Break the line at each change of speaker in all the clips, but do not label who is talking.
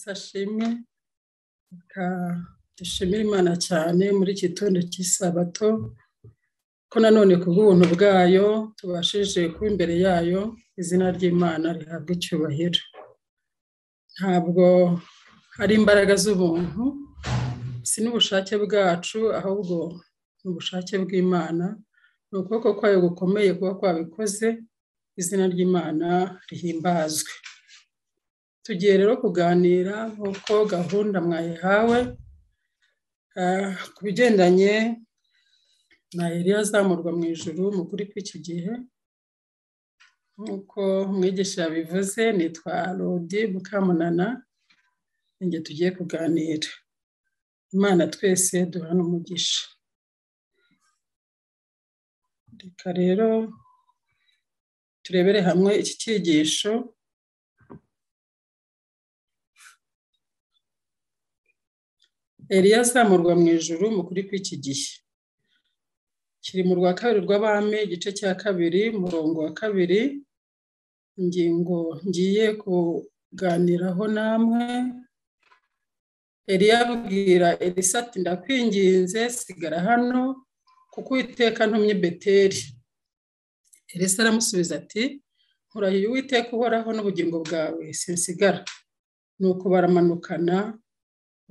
sashime dushimira imana cyane muri iki gitondo cy'isabato ko nanone ku bw'ubuntu bwayo tubashije kuba imbere yayo izina ry'imana rihabwa icyubahiro ntabwo hari imbaraga z'ubuntu si n'ubushake bwacu ahubwo ni ubushake bw'imana ni ukuboko kwayo gukomeye kuba kwabikoze izina ry'imana rihimbazwe tugiye rero kuganira nk'uko gahunda mwayihawe ku bigendanye na Eliya azamurwa mu ijoro mu kuri kw'iki gihe nk'uko umwigisha yabivuze nitwa rodi mukamunana njye tugiye kuganira imana twese duhana umugisha reka rero turebere hamwe iki cyigisho Eliya azamurwa mu ijoro mu kuri kw'iki gihe kiri mu rwa kabiri rw'abami igice cya kabiri umurongo wa kabiri ingingo ngiye kuganiraho namwe Eliya abwira elisati ndakwinginze sigara hano kuko Uwiteka ntumye beteri elisa aramusubiza ati nkurahiye Uwiteka uhoraho n'ubugingo bwawe sinsigara nuko baramanukana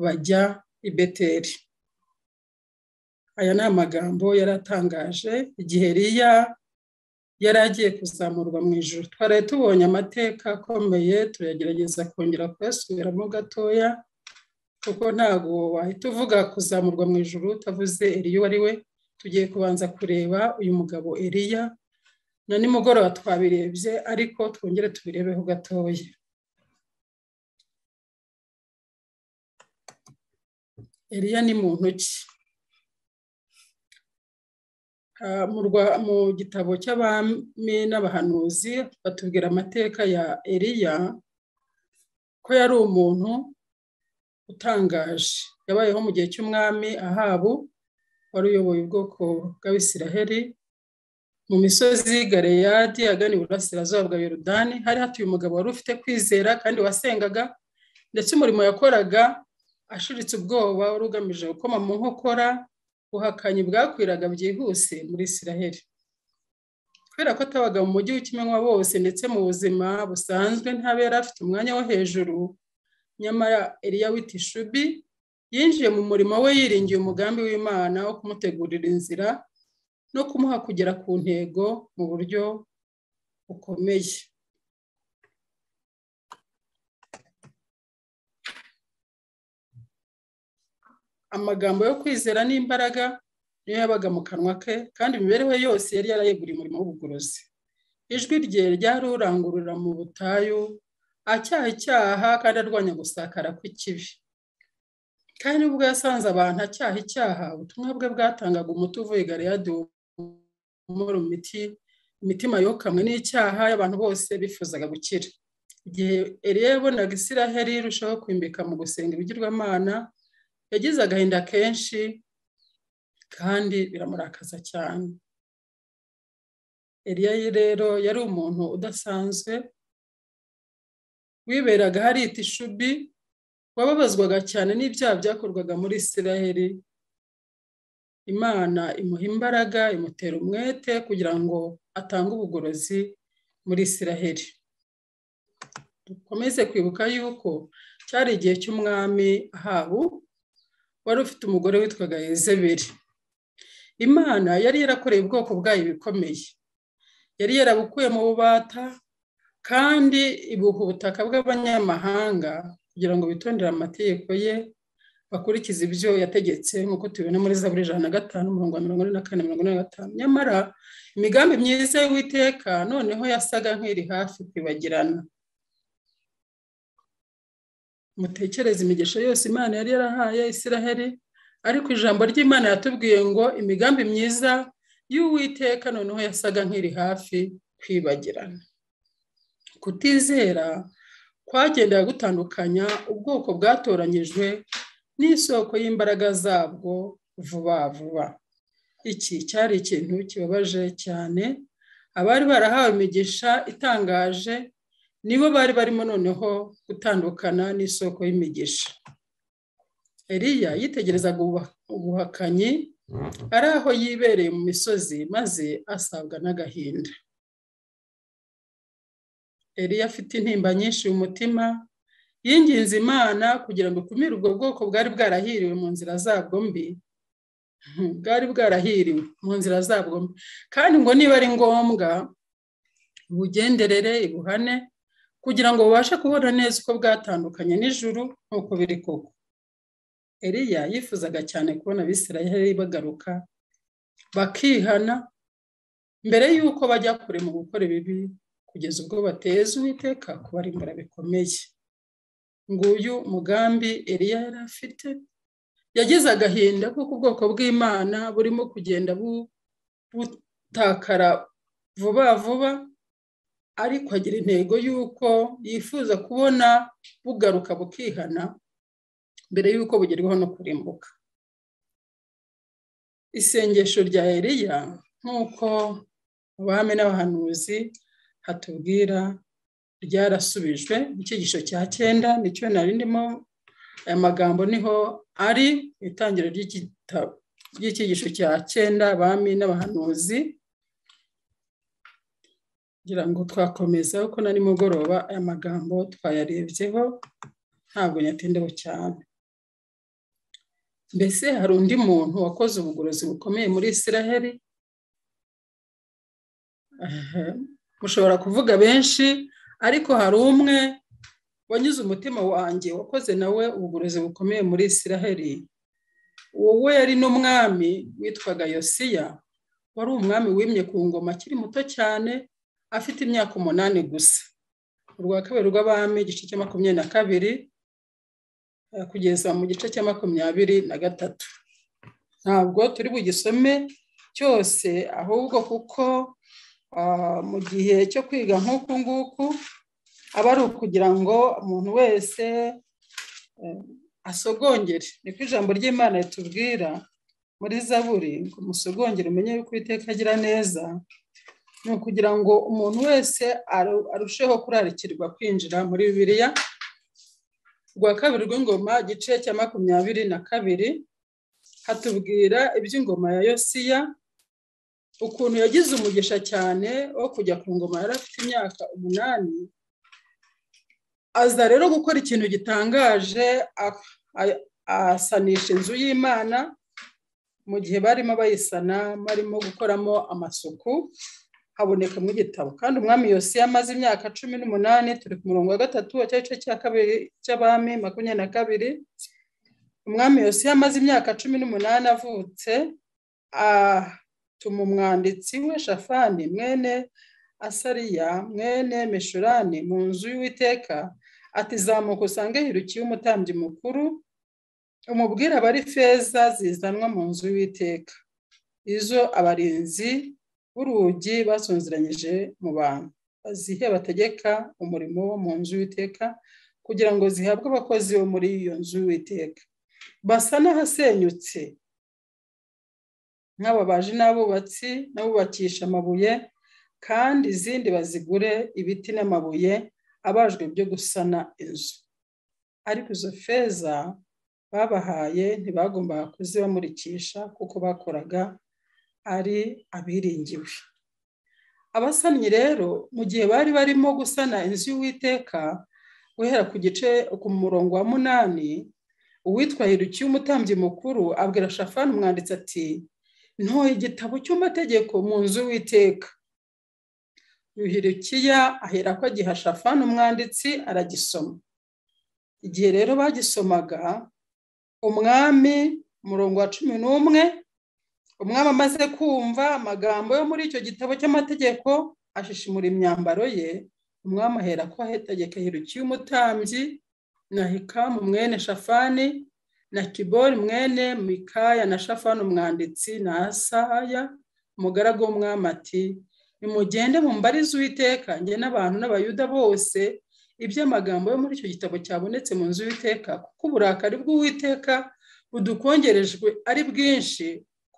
bajya i beteri aya ni amagambo yari atangaje igihe riya yari agiye kuzamurwa mu ijoro twaraye tubonye amateka akomeye turagerageza kongera kuyasubiramo gatoya kuko ntabwo wahita uvuga kuzamurwa mu ijoro utavuze eriya uwo ari we tugiye kubanza kureba uyu mugabo eriya na nimugoroba twabirebye ariko twongere tubirebeho gatoya eriya ni muntu ki mu gitabo cy'abami n'abahanuzi batubwira amateka ya eriya ko yari umuntu utangaje yabayeho mu gihe cy'umwami ahabu wari uyoboye ubwoko bw'abisiraheri mu misozi y'Igaleyadi agana iburasirazuba bwa yorudani hari hatuye umugabo wari ufite kwizera kandi wasengaga ndetse umurimo yakoraga ashiritse ubwoba wari ugamije gukoma mu nkokora buhakanyi bwakwiraga byihuse muri isiraheli kubera ko atabaga mu mujyi w'ikimenywa bose ndetse mu buzima busanzwe ntabera afite umwanya wo hejuru nyamara eriya w'itishubi yinjiye mu murimo we yiringiye umugambi w'imana wo kumutegurira inzira no kumuha kugera ku ntego mu buryo bukomeye amagambo yo kwizera n'imbaraga niyo yabaga mu kanwa ke kandi imibereho yose yari yarayeguriye umurimo w'ubugorozi ijwi rye ryari urangurura mu butayu acyaha icyaha kandi arwanya gusakara kw'ikibi kandi ubwo yasanze abantu acyaha icyaha ubutumwa bwe bwatangaga umuti uvuye igare yaduhumura imitima yokamwe n'icyaha y'abantu bose bifuzaga gukira igihe eriya yabonaga isiraheli irushaho kwimbika mu gusenga ibigirwamana yagize agahinda kenshi kandi biramurakaza cyane eriya rero yari umuntu udasanzwe wiberaga hari itishubi wababazwaga cyane n'ibyaha byakorwaga muri isiraheli imana imuha imbaraga imutera umwete kugira ngo atange ubugorozi muri isiraheli dukomeze kwibuka yuko cyari igihe cy'umwami ahabu wari ufite umugore witwaga Yezebeli imana yari yarakoreye ubwoko bwayo bikomeye yari yarabukuye mu bubata kandi ibuha ubutaka bw'abanyamahanga kugira ngo bitondere amategeko ye bakurikize ibyo yategetse nk'uko tubibona muri za buri ijana na gatanu mirongo mirongo ine na kane mirongo ine na gatanu nyamara imigambi myiza y'uwiteka noneho yasaga nk'iri hafi kwibagirana mutekereze imigisha yose imana yari yarahaye isiraheli ariko ijambo ry'imana yatubwiye ngo imigambi myiza y'uwiteka noneho yasaga nk'iri hafi kwibagirana kutizera kwagendaga gutandukanya ubwoko bwatoranyijwe n'isoko y'imbaraga zabwo vuba vuba iki cyari ikintu kibabaje cyane abari barahawe imigisha itangaje nibo bari barimo noneho gutandukana n'isoko y'imigisha eriya yitegerezaga ubuhakanyi ari aho yibereye mu misozi maze asabwa n'agahinda eriya afite intimba nyinshi mu mutima yinginze imana kugira ngo ikumire ubwo bwoko bwari bwarahiriwe mu nzira zabwo mbi bwari bwarahiriwe mu nzira zabwo mbi kandi ngo niba ari ngombwa bugenderere ibuhane kugira ngo bubashe kubona neza uko bwatandukanye n'ijuru nk'uko biri koko eriya yifuzaga cyane kubona abisirayeli bagaruka bakihana mbere y'uko bajya kure mu gukora ibibi kugeza ubwo bateza uwiteka kubarimbura bikomeye nguyu mugambi eriya yari afite yagize agahinda kuko ubwoko bw'imana burimo kugenda butakara vuba vuba ariko agira intego y'uko yifuza kubona bugaruka bukihana mbere y'uko bugerwaho no kurimbuka isengesho rya eriya nk'uko abami n'abahanuzi hatubwira ryarasubijwe mu cyigisho cya cyenda nicyo nari ndimo aya magambo niho ari mu itangiro ry'icyigisho cya cyenda abami n'abahanuzi kugira ngo twakomeza kuko na nimugoroba aya magambo twayarebyeho ntabwo nyatindeho cyane mbese hari undi muntu wakoze ubugorozi bukomeye muri israheli mushobora kuvuga benshi ariko hari umwe wanyuze umutima wanjye wakoze nawe ubugorozi bukomeye muri israheli wowe yari n'umwami witwaga yosiya wari umwami wimye ku ngoma akiri muto cyane afite imyaka umunani gusa urwa kabiri rw'abami igice cya makumyabiri na kabiri kugeza mu gice cya makumyabiri na gatatu ntabwo turi bugisome cyose ahubwo kuko mu gihe cyo kwiga nk'uku nguku aba ari ukugira ngo umuntu wese asogongere niko ijambo ry'imana ritubwira muri zaburi ngo musogongere umenye yuko iteka agira neza ni ukugira ngo umuntu wese arusheho kurarikirwa kwinjira muri bibiliya rwa kabiri rw'ingoma igice cya makumyabiri na kabiri hatubwira iby'ingoma ya yosiya ukuntu yagize umugisha cyane wo kujya ku ngoma yari afite imyaka umunani aza rero gukora ikintu gitangaje asanisha inzu y'imana mu gihe barimo bayisana barimo gukoramo amasuku habonekamo igitabo kandi umwami yosiya amaze imyaka cumi n'umunani turi ku murongo wa gatatu wa cya gice cya kabiri cy'abami makumyabiri na kabiri umwami yosiya amaze imyaka cumi n'umunani avutse atuma umwanditsi we shafani mwene asariya mwene meshurani mu nzu y'uwiteka atizamuka usange hirukiye umutambyi mukuru umubwira abari feza zizanwa mu nzu y'uwiteka izo abarinzi b'urugi basonzeranyije mu bantu bazihe bategeka umurimo wo mu nzu y'iteka kugira ngo zihabwe abakozi bo muri iyo nzu y'iteka basa n'ahasenyutse nk'ababaji n'abubatsi n'abubakisha amabuye kandi izindi bazigure ibiti n'amabuye abajwe byo gusana inzu ariko izo feza babahaye ntibagombaga kuzibamurikisha kuko bakoraga ari abiringiwe abasannyi rero mu gihe bari barimo gusana inzu y'uwiteka guhera ku gice ku murongo wa munani uwitwa hirukiye umutambyi mukuru abwira shafani umwanditsi ati ntoye igitabo cy'amategeko mu nzu y'uwiteka yuhirukiya ahera ko agiha shafani umwanditsi aragisoma igihe rero bagisomaga umwami umurongo wa cumi n'umwe umwami amaze kumva amagambo yo muri icyo gitabo cy'amategeko ashishimura imyambaro ye umwami ahera ko ahetegeka hirukiye umutambyi na hikamu mwene shafani na kibori mwene mikaya na shafani umwanditsi na asaya umugaragu w'umwami ati nimugende mu mbarizi uwiteka njye n'abantu n'abayuda bose iby'amagambo yo muri icyo gitabo cyabonetse mu nzu y'uwiteka kuko uburakari bw'uwiteka budukongerejwe ari bwinshi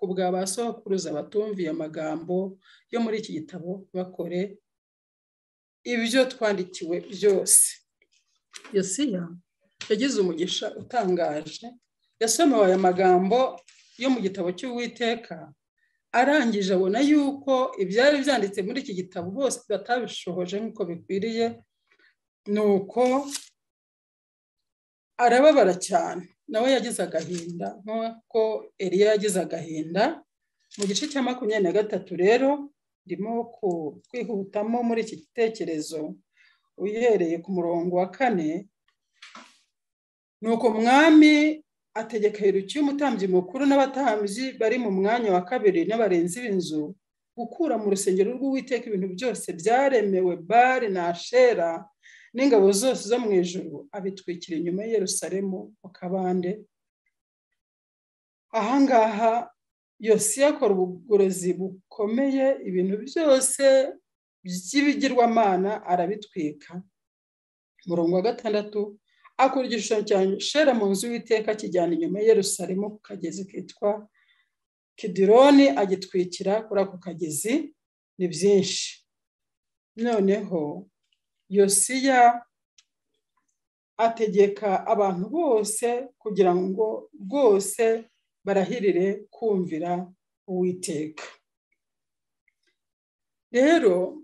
bwa ba sokuruza batumviye amagambo yo muri iki gitabo bakore ibyo twandikiwe byose yosiya yagize umugisha utangaje yasomewe aya magambo yo mu gitabo cy'uwiteka arangije abona yuko ibyari byanditse muri iki gitabo bose batabishohoje nk'uko bikwiriye ni uko arababara cyane nawe yagize agahinda nk'uko eriya yagize agahinda mu gice cya makumyabiri na gatatu rero ndimo kwihutamo muri iki gitekerezo uhereye ku murongo wa kane ni uko mwami ategeka yuruki y'umutambyi mukuru n'abatambyi bari mu mwanya wa kabiri n'abarenzi b'inzu gukura mu rusengero rw'uwiteka ibintu byose byaremewe bare na shera n'ingabo zose zo mu ijoro abitwikira inyuma y'Yerusalemu mu kabande ahangaha yose akora ubugorozi bukomeye ibintu byose by'ibigirwamana arabitwika umurongo wa gatandatu akora igishushanyo cya shera mu nzu y'iteka kijyana inyuma y'Yerusalemu ku kagezi kitwa kidironi agitwikira kuri ako kagezi ni byinshi noneho yosiya ategeka abantu bose kugira ngo rwose barahirire kumvira uwiteka rero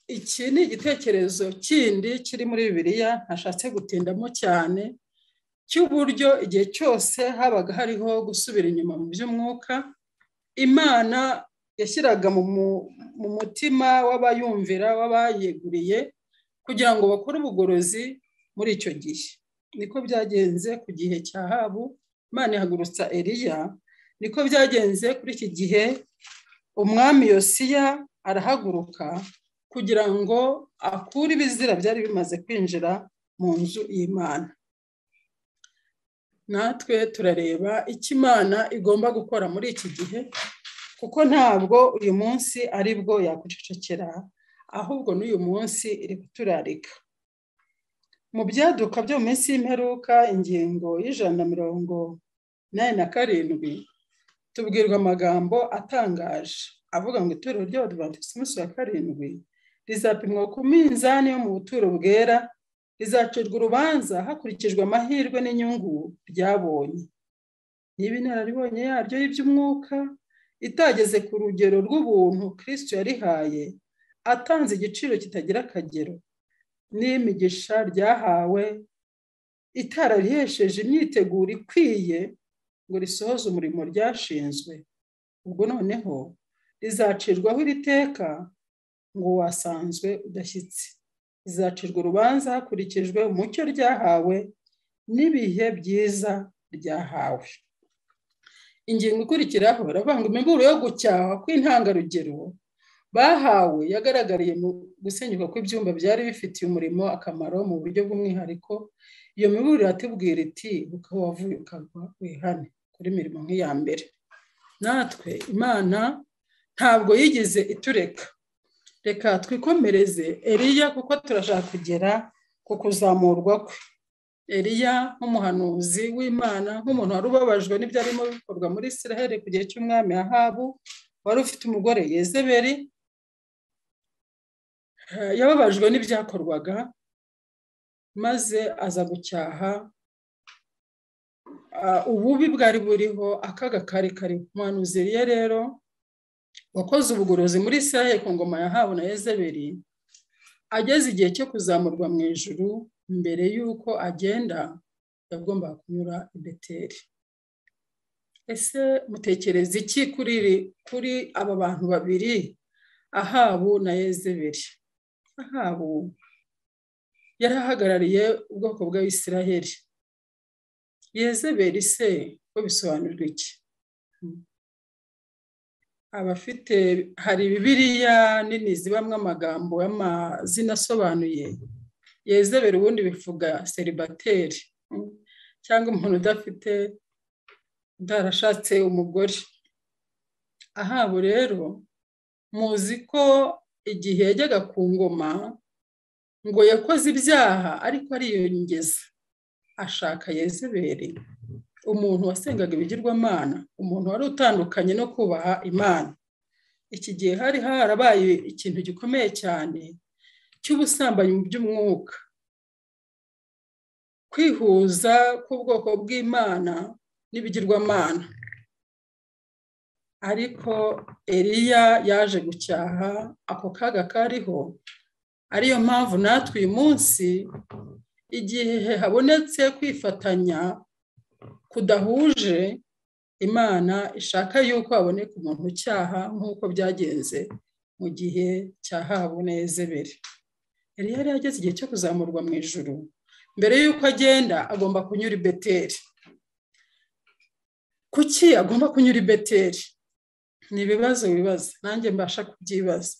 iki ni igitekerezo kindi kiri muri bibiliya ntashatse gutindamo cyane cy'uburyo igihe cyose habaga hariho gusubira inyuma mu by'umwuka imana yashyiraga mu mutima w'abayumvira w'abayeguriye kugira ngo bakore ubugorozi muri icyo gihe niko byagenze ku gihe cya habu imana ihagurutsa eriya niko byagenze kuri iki gihe umwami yosiya arahaguruka kugira ngo akure ibizira byari bimaze kwinjira mu nzu y'imana natwe turareba icyo imana igomba gukora muri iki gihe kuko ntabwo uyu munsi ari bwo yakwicecekera ahubwo n'uyu munsi iri kuturarika mu byaduka byo mu minsi y'imperuka ingingo y'ijana na mirongo inani na karindwi tubwirwa amagambo atangaje avuga ngo itorero ry'abadivantisiti umunsi wa karindwi rizapimwa ku minzani yo mu buturo bwera rizacirwa urubanza hakurikijwe amahirwe n'inyungu ryabonye niba inararibonye yaryo y'iby'umwuka itageze ku rugero rw'ubuntu kirisito yarihaye atanze igiciro kitagira akagero n'imigisha ryahawe itararihesheje imyiteguro ikwiye ngo risohoze umurimo ryashinzwe ubwo noneho rizacirwaho iri teka ngo wasanzwe udashyitse rizacirwa urubanza hakurikijwe umucyo ryahawe n'ibihe byiza ryahawe ingingo ikurikiraho baravuga ngo imiburo yo gucyaha kw'intangarugero bahawe yagaragariye mu gusenyuka kw'ibyumba byari bifitiye umurimo akamaro mu buryo bw'umwihariko iyo miburo iratubwira iti ukaba wavuye ukagwa wihane kuri mirimo nk'iya mbere natwe imana ntabwo yigeze itureka reka twikomereze eriya kuko turashaka kugera ku kuzamurwa kwe eriya nk'umuhanuzi w'imana nk'umuntu wari ubabajwe n'ibyo arimo bikorwa muri israel ku gihe cy'umwami ahabu wari ufite umugore yezeberi yababajwe n'ibyakorwaga maze aza gucyaha ububi bwari buriho akaga kari kari umuhanuzi ye rero wakoze ubugorozi muri sahe ku ngoma yahawe na yezeberi ageze igihe cyo kuzamurwa mu ijuru mbere y'uko agenda yagombaga kunyura i beteri ese mutekereza iki kuri kuri aba bantu babiri ahabu na yezeberi ahabu yari ahagarariye ubwoko bwa israheli yezeberi se ko bisobanurwa iki abafite hari bibiriya nini zibamo amagambo y'amazina asobanuye yezeberi ubundi bivuga seribateri cyangwa umuntu udafite utarashatse umugore ahabo rero muzi ko igihe yajyaga ku ngoma ngo yakoze ibyaha ariko ariyongeza ashaka yezeberi umuntu wasengaga ibigirwamana umuntu wari utandukanye no kubaha imana iki gihe hari harabaye ikintu gikomeye cyane cy'ubusambanyi mu by'umwuka kwihuza k'ubwoko bw'imana n'ibigirwamana ariko eriya yaje gucyaha ako kaga kariho ariyo mpamvu natwe uyu munsi igihe habonetse kwifatanya kudahuje imana ishaka yuko haboneka umuntu ucyaha nk'uko byagenze mu gihe cya habu na ezebere yari yari yageze igihe cyo kuzamurwa mu ijoro mbere y'uko agenda agomba kunyura i beteri kuki agomba kunyura i beteri ni ibibazo wibaza nanjye mbasha kubyibaza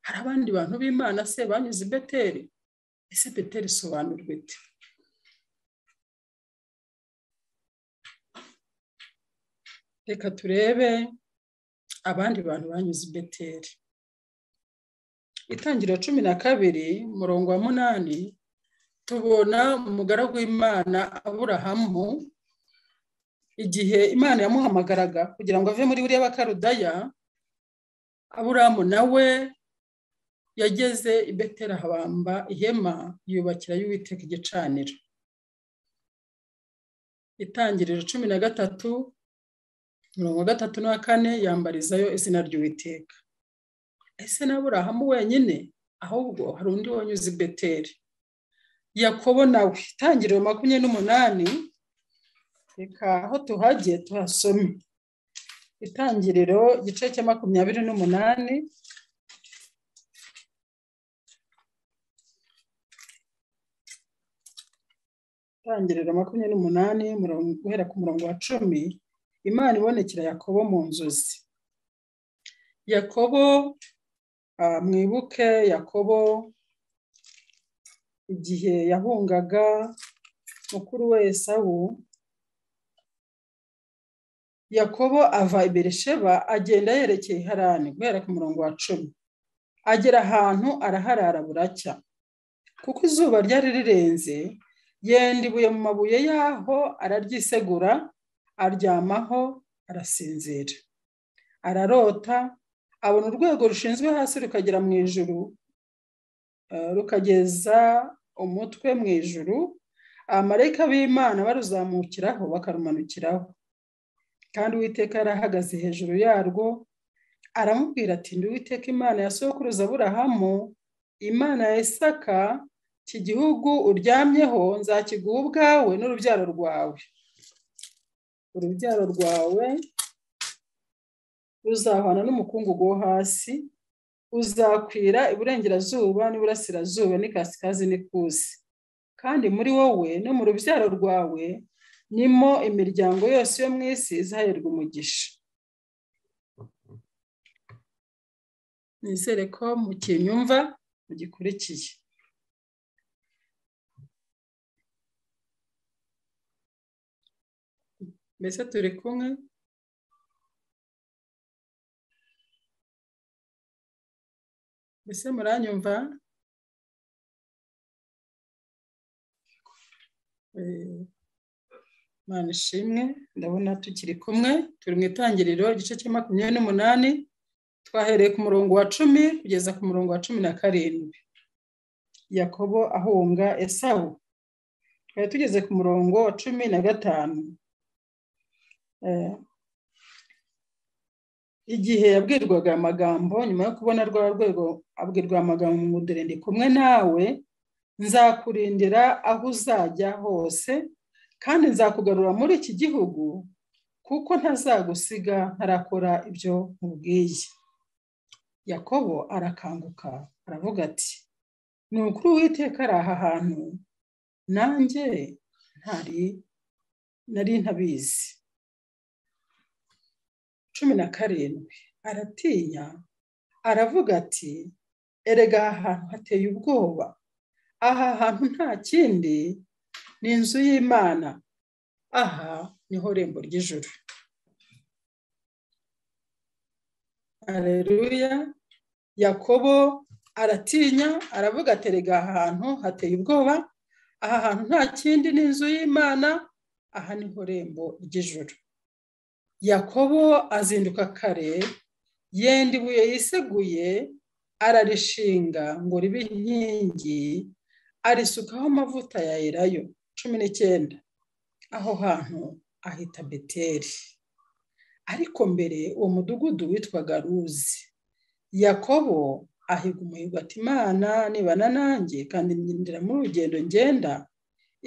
hari abandi bantu b'imana se banyuze i beteri ese beteri isobanurwa ite reka turebe abandi bantu banyuze i beteri itangira cumi na kabiri umurongo wa munani tubona umugaragu w'imana aburahamu igihe imana yamuhamagaraga kugira ngo ave muri buriya bakarudaya aburahamu nawe yageze i beteri ahabamba ihema yubakira y'uwiteka igicaniro itangiriro cumi na gatatu mirongo gatatu na kane yambarizayo izina ry'uwiteka ese na burahamu wenyine ahubwo hari undi wanyuze i beteri yakobo nawe itangiriro makumyabiri n'umunani reka aho tuhagiye tuhasome itangiriro igice cya makumyabiri n'umunani itangiriro makumyabiri n'umunani guhera ku murongo wa cumi imana ibonekera yakobo mu nzozi yakobo mwibuke yakobo igihe yahungaga mukuru we esawu yakobo ava i beresheba agenda yerekeye harani guhera ku murongo wa cumi agera ahantu araharara buracya kuko izuba ryari rirenze yenda ibuye mu mabuye yaho araryisegura aryamaho arasinzira ararota abona urwego rushinzwe hasi rukagera mu ijuru rukageza umutwe mu ijuru abamarayika b'imana baruzamukiraho bakarumanukiraho kandi uwiteka yarahagaze hejuru yarwo aramubwira ati uwiteka imana ya sokuruza burahamu imana ya isaka iki gihugu uryamyeho nzakiguha ubwawe n'urubyaro rwawe urubyaro rwawe ruzahwana n'umukungugu wo hasi uzakwira iburengerazuba n'iburasirazuba n'ikasikazi n'ikusi kandi muri wowe no mu rubyaro rwawe nimo imiryango yose yo mu isi izaherwa umugisha nizere ko mu kinyumva mugikurikiye mbese turi kumwe mbese muranyumva mwana ishimwe ndabona tukiri kumwe turi mu itangiriro igice cya makumyabiri n'umunani twahereye ku murongo wa cumi kugeza ku murongo wa cumi na karindwi yakobo ahunga esawu twari tugeze ku murongo wa cumi na gatanu igihe yabwirwaga amagambo nyuma yo kubona rwa rwego abwirwa amagambo mu mudore ndi kumwe nawe nzakurindira aho uzajya hose kandi nzakugarura muri iki gihugu kuko ntazagusiga ntarakora ibyo nkubwiye yakobo arakanguka aravuga ati ni ukuri witeka ari aha hantu nanjye ntari nari ntabizi cumi na karindwi aratinya aravuga ati erega aha hantu hateye ubwoba aha hantu nta kindi ni inzu y'imana aha niho rembo ry'ijoro areruya yakobo aratinya aravuga ati erega aha hantu hateye ubwoba aha hantu nta kindi ni inzu y'imana aha niho rembo ry'ijoro yakobo azinduka kare yenda ibuye yiseguye ararishinga ngo ribe inkingi arisukaho amavuta ya elayo cumi n'icyenda aho hantu ahita beteri ariko mbere uwo mudugudu witwaga ruzi yakobo ahiga umuhigo ati imana nibana nanjye kandi ngendera muri urugendo ngenda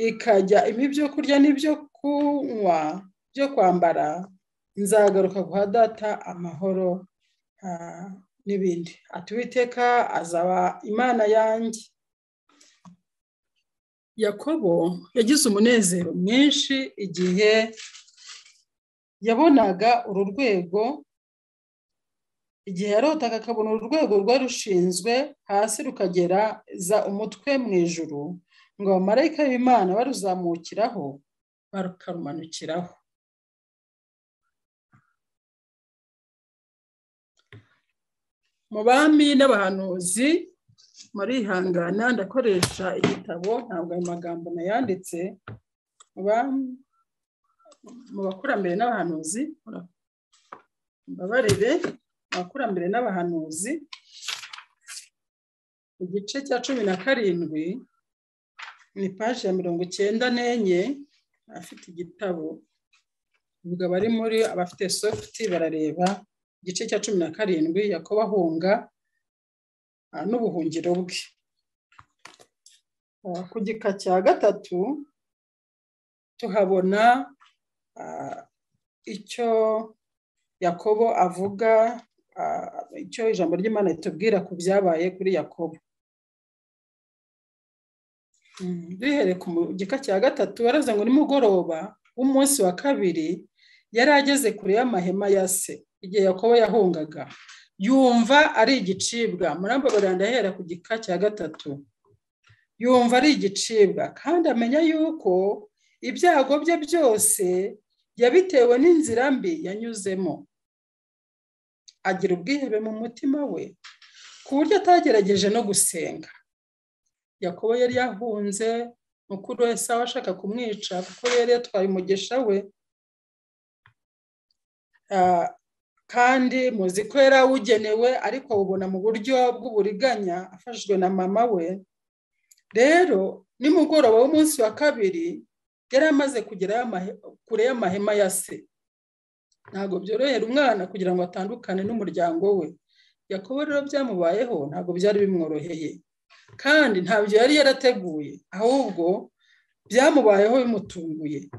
ikajya impa ibyo kurya n'ibyo kunywa byo kwambara nzagaruka guha data amahoro n'ibindi atuwiteka azaba imana yanjye yakobo yagize umunezero mwinshi igihe yabonaga uru rwego igihe yarotaga akabona uru rwego rwari rushinzwe hasi rukagereza umutwe mu ijuru ngo abamarayika b'imana baruzamukiraho bakarumanukiraho mu bami n'abahanuzi murihangana ndakoresha igitabo ntabwo ayo magambo nayanditse mu bakurambere n'abahanuzi mbabarire abakurambere n'abahanuzi igice cya cumi na karindwi ni paji ya mirongo icyenda n'enye afite igitabo ubwo abari muri abafite sofuti barareba igice cya cumi na karindwi yakoba ahunga n'ubuhungiro bwe ku gika cya gatatu tuhabona icyo yakobo avuga icyo ijambo ry'imana ritubwira ku byabaye kuri yakobo duhere ku gika cya gatatu baraza ngo nimugoroba w'umunsi wa kabiri yari ageze kure y'amahema ya se igihe yakobo yahungaga yumva ari igicibwa muramba ndahera ku gika cya gatatu yumva ari igicibwa kandi amenya yuko ibyago bye byose yabitewe n'inzira mbi yanyuzemo agira ubwihebe mu mutima we ku buryo atagerageje no gusenga yakobo yari yahunze mukuru we sawa ashaka kumwica kuko yari yatwaye umugisha we kandi muzi ko yari awugenewe ariko awubona mu buryo bw'uburiganya afashijwe na mama we rero nimugoroba w'umunsi wa kabiri yari amaze kugera kure y'amahema ya se ntabwo byorohera umwana kugira ngo atandukane n'umuryango we yakobo rero byamubayeho ntabwo byari bimworoheye kandi ntabyo yari yarateguye ahubwo byamubayeho bimutunguye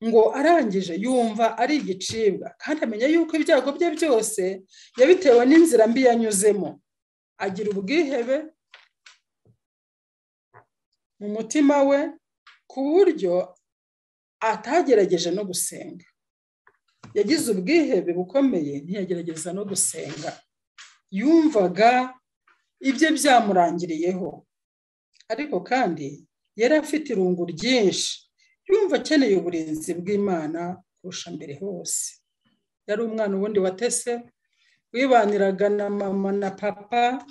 ngo arangije yumva ari igicibwa kandi amenya yuko ibyago bye byose yabitewe n'inzira mbi yanyuzemo agira ubwihebe mu mutima we ku buryo atagerageje no gusenga yagize ubwihebe bukomeye ntiyagerageza no gusenga yumvaga ibye byamurangiriyeho ariko kandi yari afite irungu ryinshi yumva akeneye uburinzi bw'imana kurusha mbere hose yari umwana ubundi watese wibaniraga na mama na papa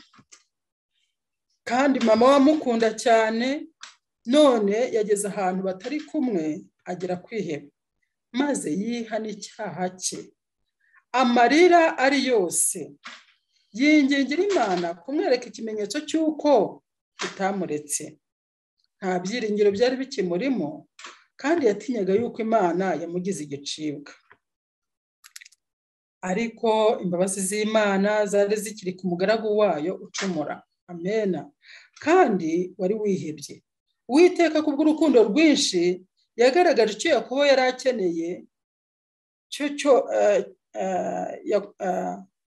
kandi mama we amukunda cyane none yageze ahantu batari kumwe agera kwiheba maze yiha n'icyaha cye amarira ari yose yingingira imana kumwereka ikimenyetso cy'uko itamuretse nta byiringiro byari bikimurimo kandi yatinyaga yuko imana yamugize igicibwa ariko imbabazi z'imana zari zikiri ku mugaragu wayo ucumura amena kandi wari wihebye uwiteka kubw'urukundo rwinshi yagaragaje icyo yakobo yari akeneye cyo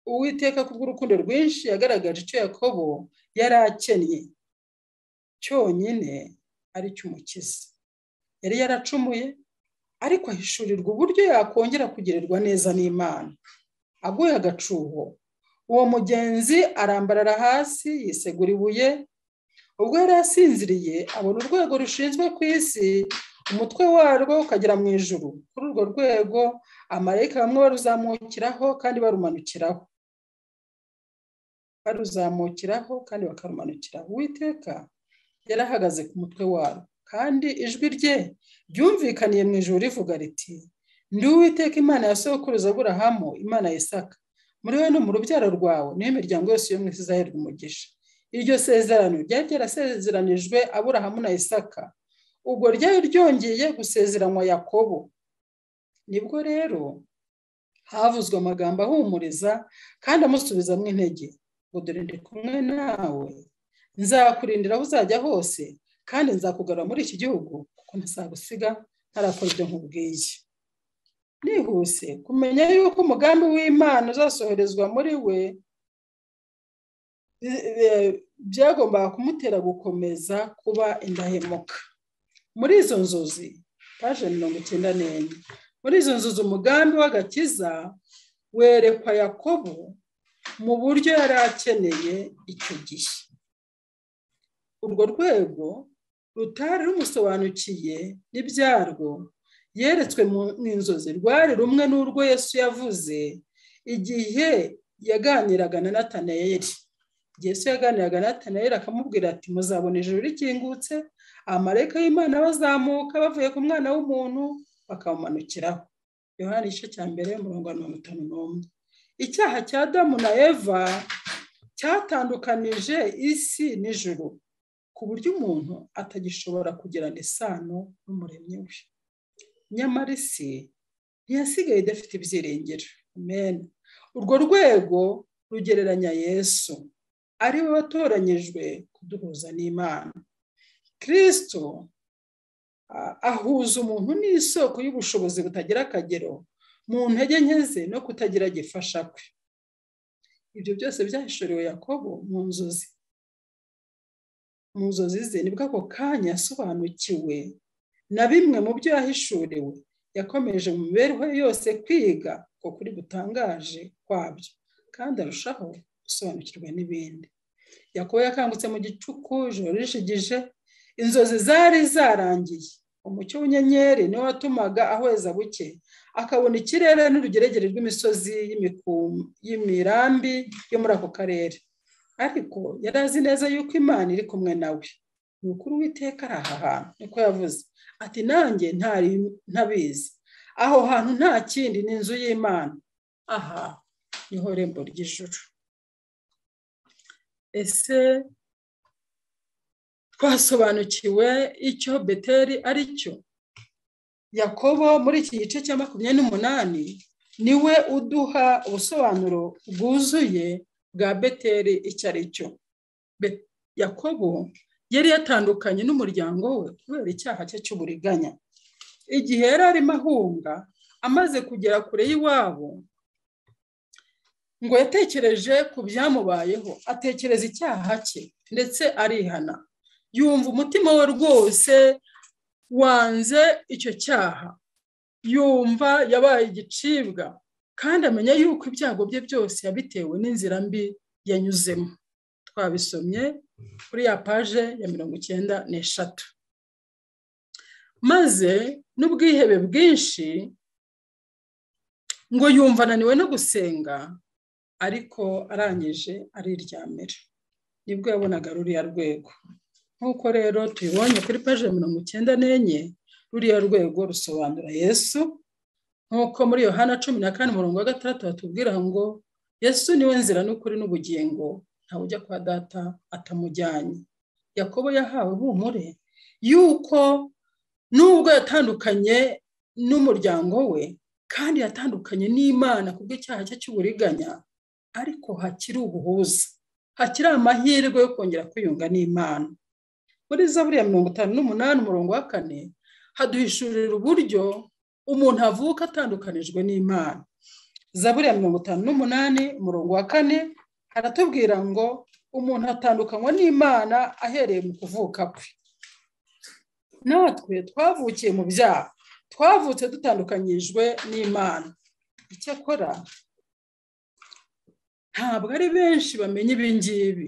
uwiteka kubw'urukundo rwinshi yagaragaje icyo yakobo yari akennye cyonyine ari cy'umukiza yari yaracumuye ariko ahishurirwa uburyo yakongera kugirirwa neza n'imana aguye agacuho uwo mugenzi arambarara hasi yisegura ibuye ubwo yari asinziriye abona urwego rushinzwe ku isi umutwe warwo ukagera mu ijuru kuri urwo rwego amarayika bamwe baruzamukiraho kandi barumanukiraho baruzamukiraho kandi bakarumanukiraho uwiteka yari ahagaze ku mutwe warwo kandi ijwi rye ryumvikaniye mu ijuru rivuga riti ndi uwiteka imana ya sokuruza aburahamu imana ya isaka muri we no mu rubyaro rwawe niyo imiryango yose yo mu isi izaherwa umugisha iryo sezerano ryari ryarasezeranijwe aburahamu na isaka ubwo ryari ryongeye gusezeranywa yakobo nibwo rero havuzwe amagambo ahumuriza kandi amusubizamo intege ngo dore ndi kumwe nawe nzakurindira aho uzajya hose kandi nzakugarura muri iki gihugu kuko ntazagusiga ntarakora ibyo nkubwiye nihuse kumenya yuko umugambi w'imana uzasoherezwa muri we byagombaga kumutera gukomeza kuba indahemuka muri izo nzozi paje mirongo icyenda n'enye muri izo nzozi umugambi w'agakiza werekwa yakobo mu buryo yari akeneye icyo gihe urwo rwego rutari rumusobanukiye n'ibyarwo yeretswe mu inzozi rwari rumwe n'urwo yesu yavuze igihe yaganiraga na natanayeri yesu yaganiraga na natanayeri akamubwira ati muzabona ijoro rikingutse amareka y'imana bazamuka bavuye ku mwana w'umuntu bakamumanukiraho yohani igice cya mbere umurongo wa mirongo itanu n'umwe icyaha cya Adamu na eva cyatandukanije isi n'ijoro ku buryo umuntu atagishobora kugirana isano n'umuremyi we nyamara isi ntiyasigaye idafite ibyiringiro mena urwo rwego rugereranya yesu ari we watoranyijwe kuduhuza n'imana kirisito ahuza umuntu n'isoko y'ubushobozi butagira akagero mu ntege nke ze no kutagira gifasha kwe ibyo byose byahishuriwe yakobo mu nzozi mu nzozi ze nibwo ako kanya yasobanukiwe na bimwe mu byo yahishuriwe yakomeje mu mibereho ye yose kwiga ko kuri butangaje kwabyo kandi arushaho gusobanukirwa n'ibindi yakobo yakangutse mu gicuku ijoro rishigije inzozi zari zarangiye umucyo w'inyenyeri niwo watumaga ahweza buke akabona ikirere n'urugeregere rw'imisozi y'imirambi yo muri ako karere ariko yari azi neza yuko imana iri kumwe nawe ni ukuri witeka ari aha hantu niko yavuze ati nanjye ntabizi aho hantu nta kindi ni inzu y'imana aha niho rembo ry'ijuru ese twasobanukiwe icyo beteri ari cyo yakobo muri iki gice cya makumyabiri n'umunani niwe uduha ubusobanuro bwuzuye bwa beteri icyo ari cyo yakobo yari yatandukanye n'umuryango we kubera icyaha cye cy'uburiganya igihe yari arimo ahunga amaze kugera kure y'iwabo ngo yatekereje ku byamubayeho atekereza icyaha cye ndetse arihana yumva umutima we rwose wanze icyo cyaha yumva yabaye igicibwa kandi amenya yuko ibyago bye byose yabitewe n'inzira mbi yanyuzemo twabisomye kuri ya paje ya mirongo icyenda n'eshatu maze n'ubwihebe bwinshi ngo yumva ananiwe no gusenga ariko arangije ariryamira nibwo yabonaga ruriya rwego nk'uko rero tubibonye kuri paje mirongo icyenda n'enye ruriya rwego rusobanura yesu nk'uko muri yohana cumi na kane umurongo wa gatandatu batubwira ngo yesu niwe nzira n'ukuri n'ubugingo ntawe ujya kwa data atamujyanye yakobo yahawe humure yuko nubwo yatandukanye n'umuryango we kandi yatandukanye n'imana kubw'icyaha cye cy'uburiganya ariko hakiri ubuhuza hakiri amahirwe yo kongera kwiyunga n'imana muri zaburi ya mirongo itanu n'umunani umurongo wa kane haduhishurira uburyo umuntu avuka atandukanijwe n'imana zaburi ya mirongo itanu n'umunani umurongo wa kane haratubwira ngo umuntu atandukanywa n'imana ahereye mu kuvuka kwe natwe twavukiye mu byaha twavutse dutandukanyijwe n'imana icyakora ntabwo ari benshi bamenya ibingibi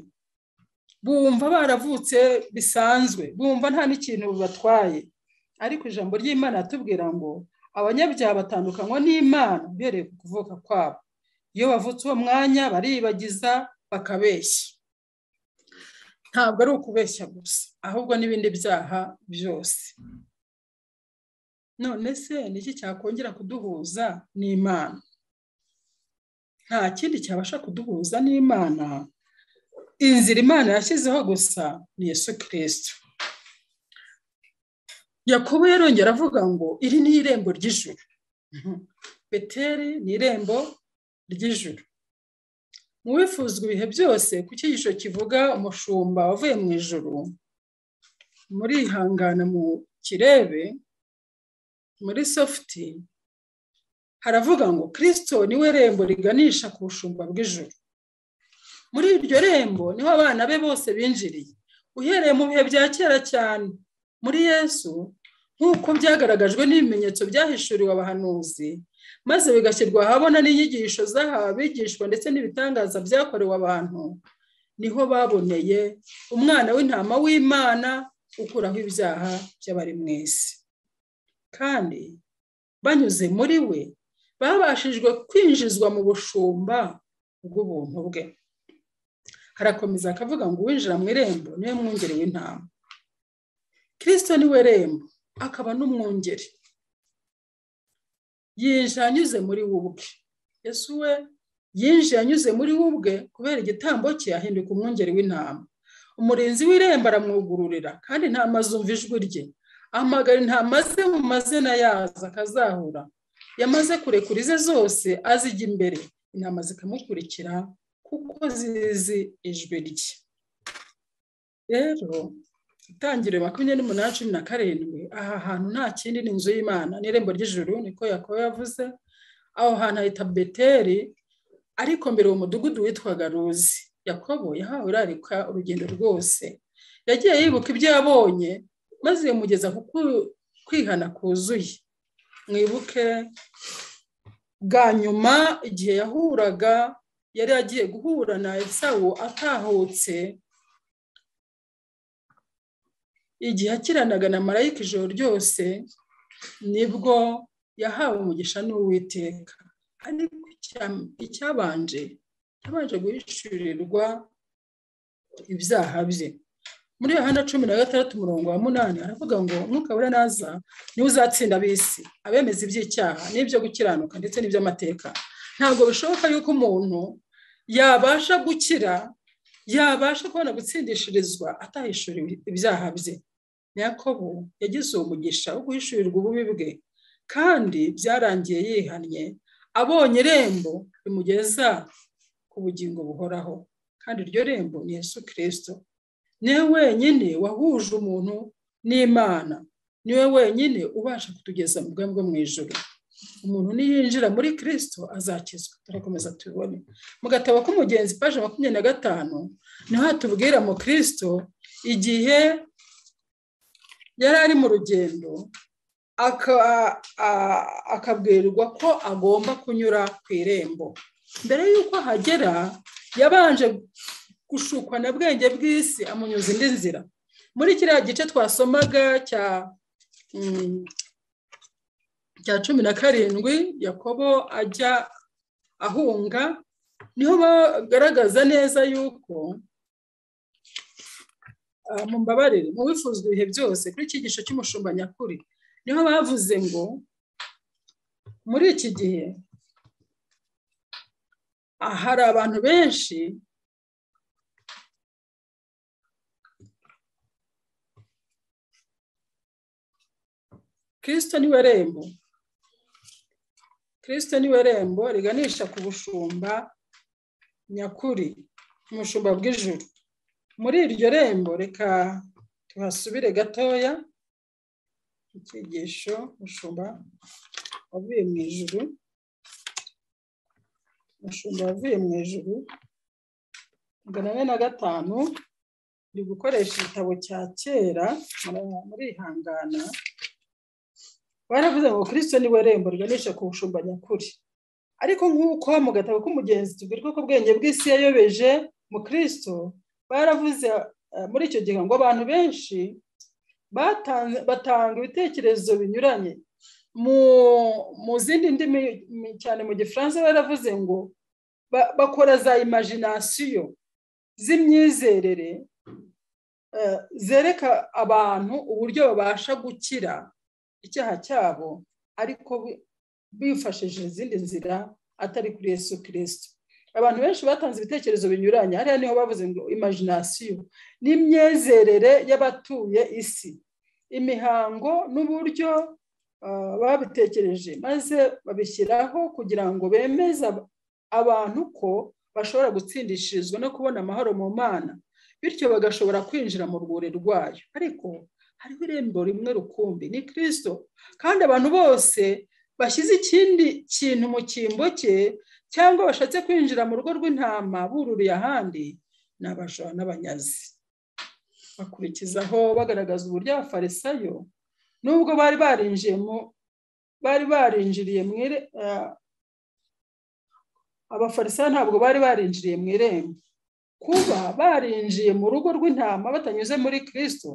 bumva baravutse bisanzwe bumva nta n'ikintu bibatwaye ariko ijambo ry'imana atubwira ngo abanyabyaha batandukanywa n'imana uhereye ku kuvuka kwabo iyo bavutse uwo mwanya baribagiza bakabeshya ntabwo ari ukubeshya gusa ahubwo n'ibindi byaha byose none se ni iki cyakongera kuduhuza n'imana nta kindi cyabasha kuduhuza n'imana inzira imana yashyizeho gusa ni yesu kirisito yakobo yarongera avuga ngo iri ni irembo ry'ijuru beteri ni irembo ry'ijuru mu bifuzwa ibihe byose ku cyigisho kivuga umushumba wavuye mu ijuru murihangana mu kirebe muri sofuti haravuga ngo kirisito niwe rembo riganisha ku bushumba bw'ijuru muri iryo rembo niho abana be bose binjiriye uhereye mu bihe bya kera cyane muri yesu nk'uko byagaragajwe n'ibimenyetso byahishuriwe abahanuzi maze bigashyirwa ahabona n'inyigisho z'abigishwa ndetse n'ibitangaza byakorewe abantu niho baboneye umwana w'intama w'imana ukuraho ibyaha by'abari mu isi kandi banyuze muri we babashijwe kwinjizwa mu bushumba bw'ubuntu bwe harakomeza akavuga ngo uwinjira mu irembo niwe mwungeri w'intama kirisito niwe rembo akaba n'umwungeri yinjira anyuze muri we ubwe yesu we yinjiye anyuze muri we ubwe kubera igitambo cye ahinduka umwungeri w'intama umurinzi w'irembo aramwugururira kandi nta mazumva ijwi rye ahamagara intama ze mu mazina yazo akazahura yamaze kurekura ize zose azijya imbere intama zikamukurikira kuko zizi ijwi rye rero itangiriro makumyabiri n'umunani cumi na karindwi aha hantu nta kindi ni inzu y'imana n'irembo ry'ijuru niko yakobo yavuze aho hantu hahita beteri ariko mbere uwo mudugudu witwaga ruzi yakobo yahawe irarika urugendo rwose yagiye yibuka ibyo yabonye maze yamugeza ku kwihana kuzuye mwibuke bwa nyuma igihe yahuraga yari agiye guhura na esawu atahutse igihe akiranaga na marayika ijoro ryose nibwo yahawe umugisha n'uwiteka ariko icyabanje cyabanje guhishurirwa ibyaha bye muri yohana cumi na gatandatu umurongo wa munani aravuga ngo umwuka wera naza niwe uzatsinda abisi abemeza iby'icyaha n'ibyo gukiranuka ndetse n'iby'amateka ntabwo bishoboka yuko umuntu yabasha gukira yabasha kubona gutsindishirizwa atahishura ibyaha bye nyakobo yagize uwo mugisha wo guhishurirwa ububi bwe kandi byarangiye yihannye abonye irembo rimugeza ku bugingo buhoraho kandi iryo rembo ni Yesu kirisito niwe wenyine wahuje umuntu n'imana niwe wenyine ubasha kutugeza mu bwami bwo mu ijoro umuntu niyinjira muri kirisito azakizwa turakomeza tubibone mu gatabo k'umugenzi paje makumyabiri na gatanu niho hatubwira mu kirisito igihe yari ari mu rugendo akabwirwa ko agomba kunyura ku irembo mbere y'uko ahagera yabanje gushukwa na bwenge bw'isi amunyuza indi nzira muri kiriya gice twasomaga cya cya cumi na karindwi yakobo ajya ahunga niho bagaragaza neza yuko mu mbabarire mu bifuzwa ibihe byose kuri iki gice cy'umushumba nyakuri niho bavuze ngo muri iki gihe hari abantu benshi kirisito niwe rembo kirisito niwe rembo riganisha ku bushumba nyakuri umushumba bw'ijuru muri iryo rembo reka tuhasubire gatoya icyigisho umushumba wavuye mu ijuru umushumba wavuye mu ijuru magana ane na gatanu uri gukoresha igitabo cya kera murihangana baravuze ngo kirisito niwe rembo riganisha ku bushumba nyakuri ariko nk'uko mu gatabo k'umugenzi tubwirwa ko ubwenge bw'isi yayobeje mu kirisito baravuze muri icyo gihe ngo abantu benshi batanga ibitekerezo binyuranye mu zindi ndimi cyane mu gifaransa baravuze ngo bakora za imajinasiyo z'imyizerere zereka abantu uburyo babasha gukira icyaha cyabo ariko bifashishije izindi nzira atari kuri Yesu kirisito abantu benshi batanze ibitekerezo binyuranye hariya niho bavuze ngo imajinasiyo n'imyizerere y'abatuye isi imihango n'uburyo babitekereje maze babishyiraho kugira ngo bemeze abantu ko bashobora gutsindishirizwa no kubona amahoro mu mana bityo bagashobora kwinjira mu rwuri rwayo ariko hariho irembo rimwe rukumbi ni kirisito kandi abantu bose bashyize ikindi kintu mu cyimbo cye cyangwa bashatse kwinjira mu rugo rw'intama bururiye ahandi ni abajura n'abanyazi bakurikizaho bagaragaza uburyo abafarisayo nubwo bari barinjiye mu bari barinjiriye mu abafarisayo ntabwo bari barinjiriye mu irembo kuba barinjiye mu rugo rw'intama batanyuze muri kirisito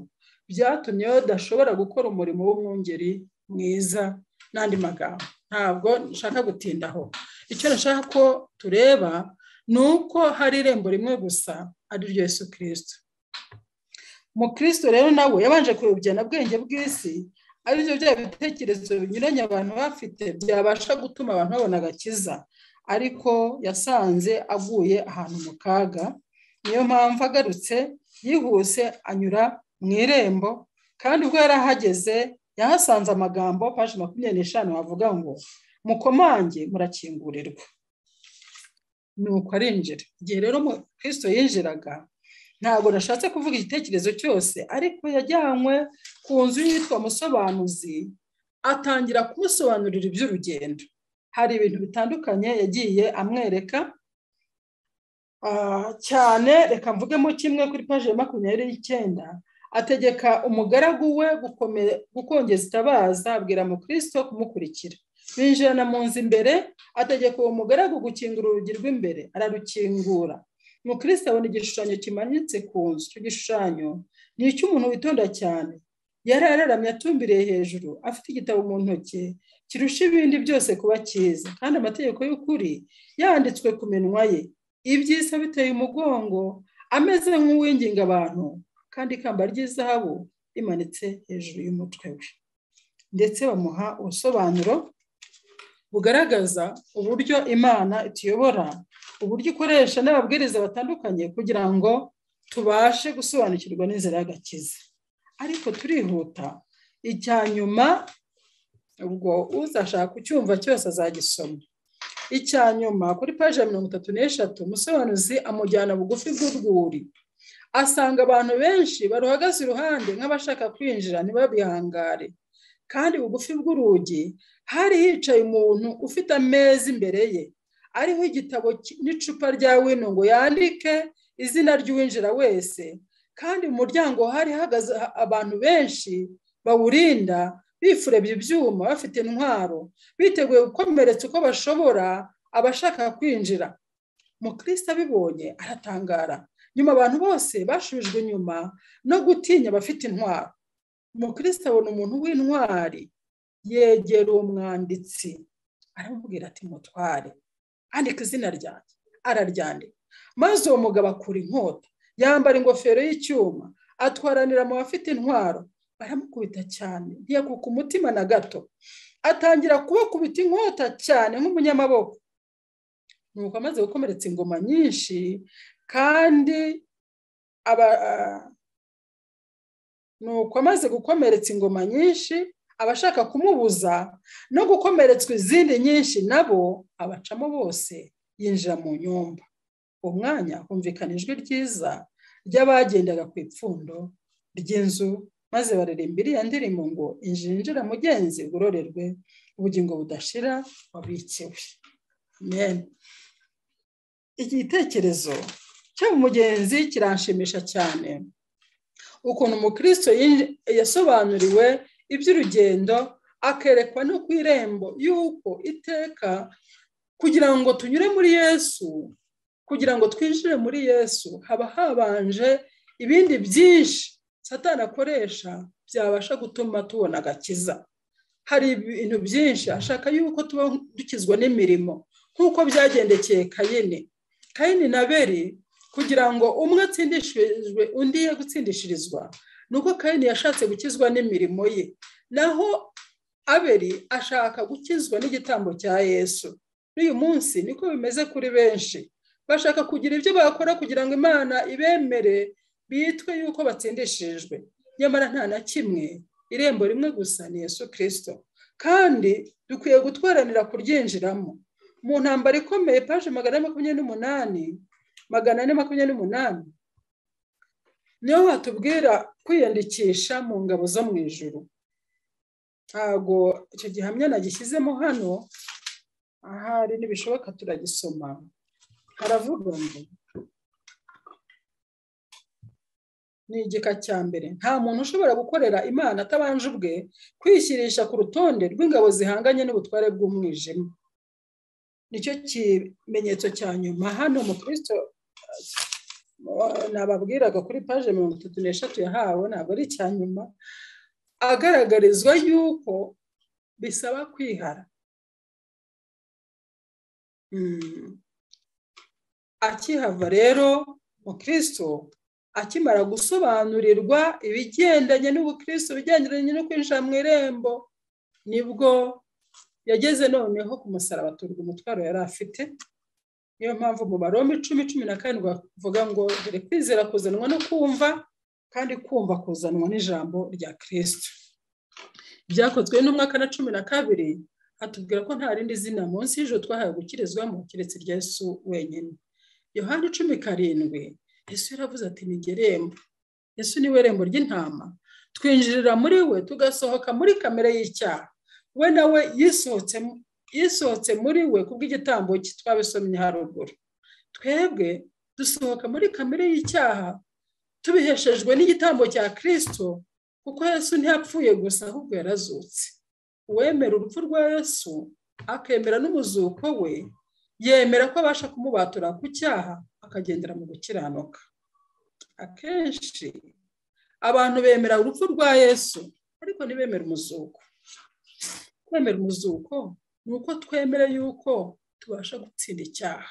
byatumye badashobora gukora umurimo w'umwungeri mwiza n'andi magambo ntabwo nshaka gutindaho icyo nashaka ko tureba ni uko hari irembo rimwe gusa ariryo Yesu kirisito umukristo rero nawe yabanje kuyobya na bwenge bw'isi aribyo bya bitekerezo binyuranye abantu bafite byabasha gutuma abantu babona agakiza ariko yasanze aguye ahantu mu kaga niyo mpamvu agarutse yihuse anyura mu irembo kandi ubwo yari ahageze yahasanze amagambo paji makumyabiri n'eshanu havuga ngo mukomange murakingurirwa ni uko arinjira igihe rero umukristo yinjiraga ntabwo nashatse kuvuga igitekerezo cyose ariko yajyanywe ku nzu yitwa musobanuzi atangira kumusobanurira iby'urugendo hari ibintu bitandukanye yagiye amwereka cyane reka mvugemo kimwe kuri paji ya makumyabiri n'icyenda ategeka umugaragu we gukongeza itabaza abwira mukristo kumukurikira binjirana mu nzu imbere ategeka uwo mugaragu gukingura urugi rw'imbere ararukingura mukristo abona igishushanyo kimanitse ku nzu icyo gishushanyo ni icy'umuntu witonda cyane yari araramye atumbiriye hejuru afite igitabo mu ntoki kirusha ibindi byose kuba cyiza kandi amategeko y'ukuri yanditswe ku minwa ye ibyisa biteye umugongo ameze nk'uwinginga abantu kandi ikamba ry'izahabu rimanitse hejuru y'umutwe we ndetse bamuha ubusobanuro bugaragaza uburyo imana ituyobora uburyo ikoresha n'ababwiriza batandukanye kugira ngo tubashe gusobanukirwa n'inzira y'agakiza ariko turihuta icya nyuma ubwo uzashaka kucyumva cyose azagisoma icya nyuma kuri paji ya mirongo itatu n'eshatu umusobanuzi amujyana bugufi bw'urwuri asanga abantu benshi baruhagaze iruhande nk'abashaka kwinjira ntibabihangare kandi bugufi bw'urugi hari hicaye umuntu ufite ameza imbere ye ariho igitabo n'icupa rya wino ngo yandike izina ry'uwinjira wese kandi mu muryango hari hahagaze abantu benshi bawurinda bifurebye ibyuma bafite intwaro biteguye gukomeretsa uko bashobora abashaka kwinjira mukristo abibonye aratangara nyuma abantu bose bashubijwe inyuma no gutinya abafite intwaro mukristo abona umuntu w'intwari yegera uwo mwanditsi aramubwira ati mutware andika izina ryanjye araryandika maze uwo mugabo akura inkota yambara ingofero y'icyuma atwaranira mu bafite intwaro baramukubita cyane ntiyakuka umutima na gato atangira kubakubita inkota cyane nk'umunyamaboko nuko amaze gukomeretsa ingoma nyinshi kandi nuko amaze gukomeretsa ingoma nyinshi abashaka kumubuza no gukomeretswa izindi nyinshi nabo abacamo bose yinjira mu nyumba uwo mwanya humvikana ijwi ryiza ry'abagendaga ku ipfundo ry'inzu maze baririmba iriya ndirimbo ngo injira mugenzi ugororerwe ubugingo budashira wabikiwe amen igitekerezo cy'umugenzi kiranshimisha cyane ukuntu umukristo yasobanuriwe iby'urugendo akerekwa no ku irembo y'uko iteka kugira ngo tunyure muri yesu kugira ngo twinjire muri yesu haba habanje ibindi byinshi satana akoresha byabasha gutuma tubona agakiza hari ibintu byinshi ashaka yuko tuba dukizwa n'imirimo nk'uko byagendekeye kayini kayini na beri kugira ngo umwe atsindishijwe undi ye gutsindishirizwa nuko kayini yashatse gukizwa n'imirimo ye naho aberi ashaka gukizwa n'igitambo cya yesu n'uyu munsi niko bimeze kuri benshi bashaka kugira ibyo bakora kugira ngo imana ibemere bitwe yuko batsindishijwe nyamara nta na kimwe irembo rimwe gusa ni Yesu kirisito kandi dukwiye gutwaranira kuryinjiramo mu ntambaro ikomeye paje magana ane makumyabiri n'umunani magana ane makumyabiri n'umunani niyo watubwira kwiyandikisha mu ngabo zo mu ijoro ntago icyo gihamya nagishyizemo hano ahari ntibishoboka turagisoma haravuga ngo ni igika cya mbere nta muntu ushobora gukorera imana atabanje ubwe kwishyirisha ku rutonde rw'ingabo zihanganye n'ubutware bw'umwijima nicyo kimenyetso cya nyuma hano mu kirisito nababwiraga kuri paje mirongo itatu n'eshatu yahawe ntabwo ari icya nyuma agaragarizwa yuko bisaba kwihara akihava rero mukristo akimara gusobanurirwa ibigendanye n'ubukristo bigendanye no kwinjira mu irembo nibwo yageze noneho ku musaraba aturwa umutwaro yari afite niyo mpamvu mu barombe icumi cumi na karindwi bavuga ngo dore kwizera kuzanwa no kumva kandi kumva kuzanwa n'ijambo rya kirisito byakozwe n'umwaka na cumi na kabiri atubwira ko nta rindi zina munsi y'ijoro twahawe gukirizwamo keretse rya Yesu wenyine yohani cumi karindwi Yesu yaravuze ati nigerembo Yesu niwe rembo ry'intama twinjirira muri we tugasohoka muri kamere y'icyaha we nawe yisohotse muri we kubw'igitambo cye twabisomye haruguru twebwe dusohoka muri kamere y'icyaha tubiheshejwe n'igitambo cya kirisito kuko Yesu ntiyapfuye gusa ahubwo yarazutse uwemera urupfu rwa Yesu akemera n'umuzuko we yemera ko abasha kumubatura ku cyaha akagendera mu gukiranuka akenshi abantu bemera urupfu rwa yesu ariko ntibemere umuzuko kwemera umuzuko ni uko twemere yuko tubasha gutsinda icyaha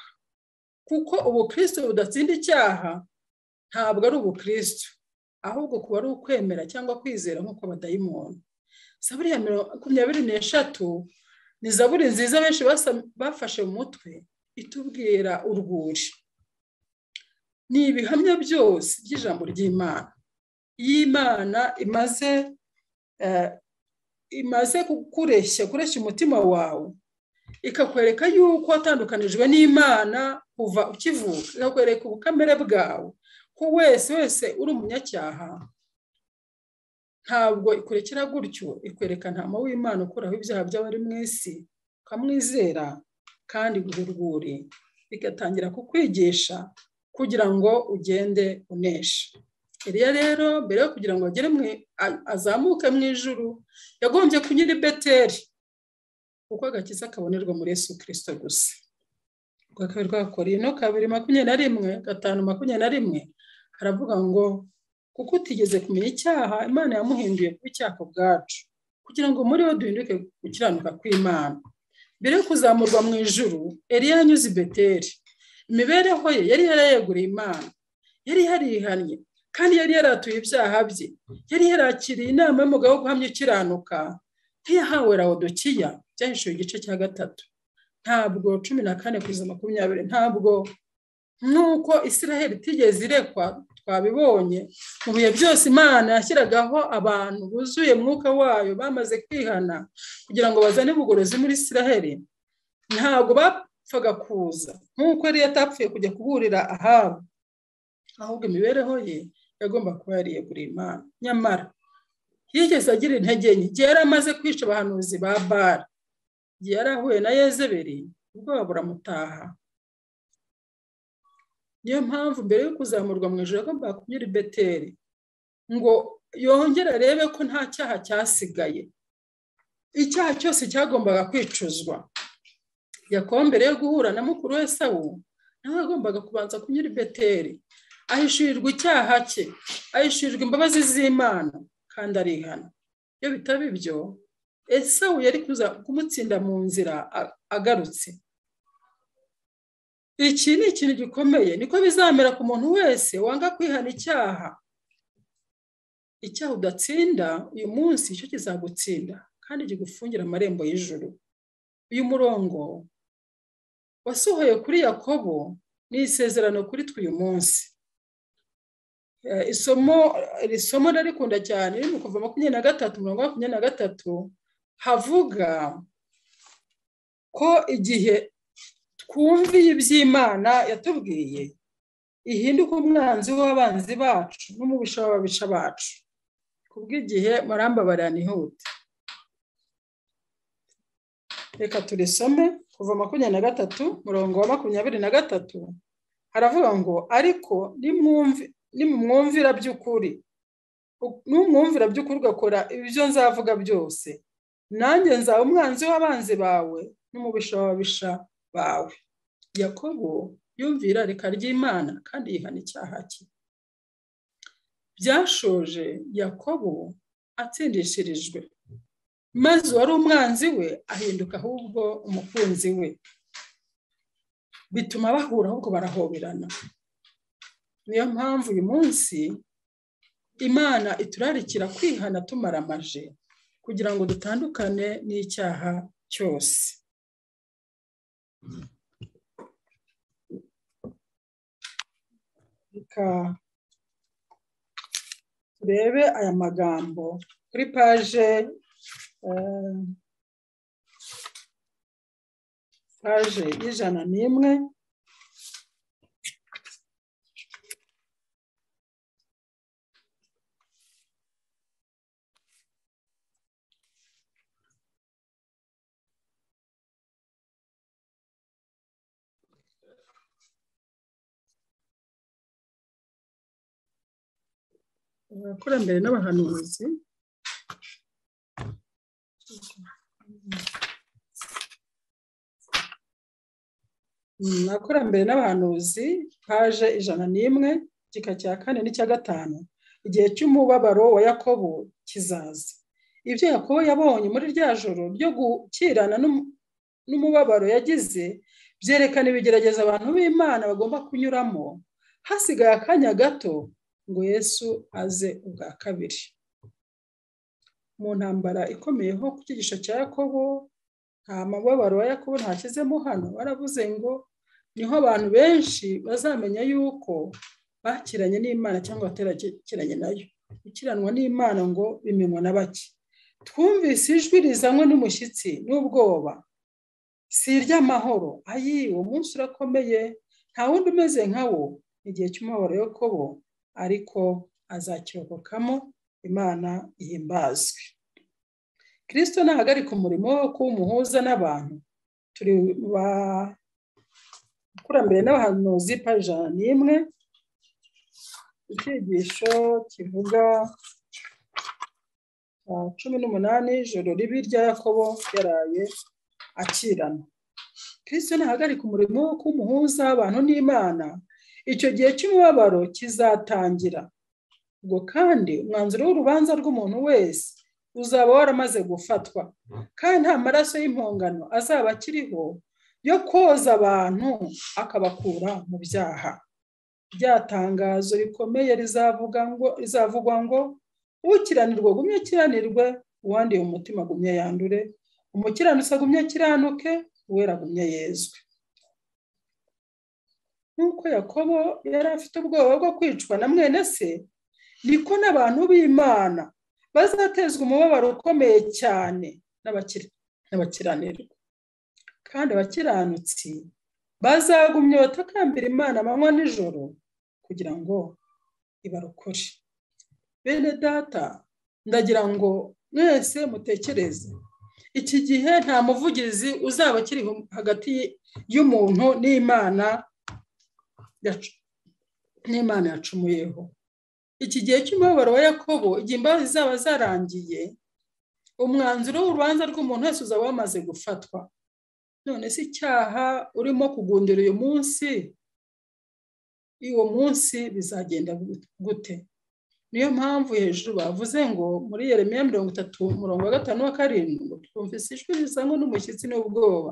kuko ubukristo budatsinda icyaha ntabwo ari ubukristo ahubwo kuba ari ukwemera cyangwa kwizera nk'uko badayimoni zaburi ya makumyabiri n'eshatu ni zaburi nziza benshi bafashe mu mutwe itubwira urwuri ni ibihamya byose by'ijambo ry'imana iyo imana imaze imaze kukureshya kureshya umutima wawe ikakwereka yuko watandukanijwe n'imana kuva ukivuka ikakwereka ubukamere bwawe ko wese wese uri umunyacyaha ntabwo ikurekera gutyo ikwereka ntama w'imana ukuraho ibyaha by'abari mu isi ukamwizera kandi guhurwuri bigatangira kukwigisha kugira ngo ugende unesha iriya rero mbere yo kugira ngo azamuke mu ijuru yagombye kunyura i beteri kuko agakiza kabonerwa muri Yesu kirisito gusa rwa kabiri rwa korino kabiri makumyabiri na rimwe gatanu makumyabiri na rimwe haravuga ngo kuko utigeze kumenya icyaha imana yamuhinduye kuba icyaha bwacu kugira ngo muri we duhinduke gukiranuka kw'imana mbere yo kuzamurwa mu ijuru eriya yanyuze i beteri imibereho ye yari yarayeguriye imana yari yarihannye kandi yari yaratuye ibyaha bye yari yarakiriye inama y'umugabo wo guhamya ukiranuka ntiyahawe rawodokiya byahishuye igice cya gatatu ntabwo cumi na kane kugeza makumyabiri ntabwo nuko israheli itigeze irekwa twabibonye mu bihe byose imana yashyiragaho abantu buzuye mwuka wayo bamaze kwihana kugira ngo bazane ubugorozi muri israheli ntabwo bapfaga kuza nk'uko yari yatapfuye kujya kuburira ahabo ahubwo imibereho ye yagomba kuba yariye buri imana nyamara yigeze agira intege nke igihe yari amaze kwica abahanuzi ba bara igihe yari ahuye na yezeberi ubwoba buramutaha niyo mpamvu mbere yo kuzamurwa mu ijoro agomba kunyura i beteri ngo yongere arebe ko nta cyaha cyasigaye icyaha cyose cyagombaga kwicuzwa yakobo mbere yo guhura na mukuru we sawu nawe yagombaga kubanza kunyura i beteri ahishurirwa icyaha cye ahishurirwa imbabazi z'imana kandi arihana iyo bitaba ibyo esawu yari kumutsinda mu nzira agarutse iki ni ikintu gikomeye niko bizamera ku muntu wese wanga kwihana icyaha icyaha udatsinda uyu munsi cyo kizagutsinda kandi kigufungira amarembo y'ijuru uyu murongo wasohoye kuri yakobo ni isezerano kuri twe uyu munsi isomo iri somo ndarikunda cyane riri mu kuva makumyabiri na gatatu mirongo makumyabiri na gatatu havuga ko igihe twumviye iby'imana yatubwiye ihinduka umwanzi w'abanzi bacu n'umubisha w'ababisha bacu ku bw'igihe marambabarira nihute reka turisome kuva makumyabiri na gatatu murongo wa makumyabiri na gatatu haravuga ngo ariko nimumwumvira by'ukuri n'umwumvira by'ukuri ugakora ibyo nzavuga byose nanjye nzaba umwanzi w'abanzi bawe n'umubisha w'ababisha bawe yakobo yumvira reka ry'imana kandi yihana icyaha cye byashoje yakobo atsindishirijwe maze uwari umwanzi we ahinduka ahubwo umukunzi we bituma bahura ahubwo barahoberana niyo mpamvu uyu munsi imana iturarikira kwihana tumaramaje kugira ngo dutandukane n'icyaha cyose reka turebe aya magambo kuri paje paje y'ijana n'imwe abakurambere n'abahanuzi abakurambere n'abahanuzi paje ijana n'imwe igika cya kane n'icya gatanu igihe cy'umubabaro wa yakobo kizaza ibyo yakobo yabonye muri rya joro ryo gukirana n'umubabaro yagize byerekana ibigerageza abantu b'imana bagomba kunyuramo hasigaye akanya gato ngo yesu aze ubwa kabiri mu ntambara ikomeyeho ku cyigisho cya yakobo nta mababaro wa yakobo ntashyizemo hano waravuze ngo niho abantu benshi bazamenya yuko bakiranye n'imana cyangwa baterakeranye nayo gukiranwa n'imana ngo bimenywa na bake twumvise ijwi rizanywe n'umushyitsi n'ubwoba si iry'amahoro ayi uwo munsi urakomeye nta wundi umeze nka wo igihe cy'umubabaro yakobo ariko azakirokokamo imana ihimbazwe kirisito nahagarika umurimo wo kuba umuhuza n'abantu turi bakurambere n'abahanuzi ijana n'imwe icyigisho kivuga cumi n'umunani ijoro ribi rya yakobo yaraye akirana kirisito nahagarika umurimo wo kuba umuhuza w'abantu n'imana icyo gihe cy'umubabaro kizatangira ubwo kandi umwanzuro w'urubanza rw'umuntu wese uzaba waramaze gufatwa kandi nta maraso y'impongano azaba akiriho yo koza abantu akabakura mu byaha rya tangazo rikomeye rizavugwa ngo ukiranirwa agumye akiranirwe uwanduye umutima agumye yandure umukiranutsi agumye akiranuke uwera agumye yezwe nk'uko yakobo yari afite ubwoba bwo kwicwa na mwene se niko n'abantu b'imana bazatezwa umubabaro ukomeye cyane n'abakiranirwa kandi abakiranutsi bazagumya batakambira imana amanywa nijoro kugira ngo ibarokore bene data ndagira ngo mwese mutekereze iki gihe nta muvugizi uzaba akiri hagati y'umuntu n'imana n'imana yacumuyeho iki gihe cy'umubabaro wa yakobo igihe imbabazi zaba zarangiye umwanzuro w'urubanza rw'umuntu wese uzaba wamaze gufatwa none se icyaha urimo kugundira uyu munsi uwo munsi bizagenda gute niyo mpamvu hejuru bavuze ngo muri Yeremiya mirongo itatu murongo wa gatanu wa karindwi twumvise ijwi rizanywe n'umushyitsi n'ubwoba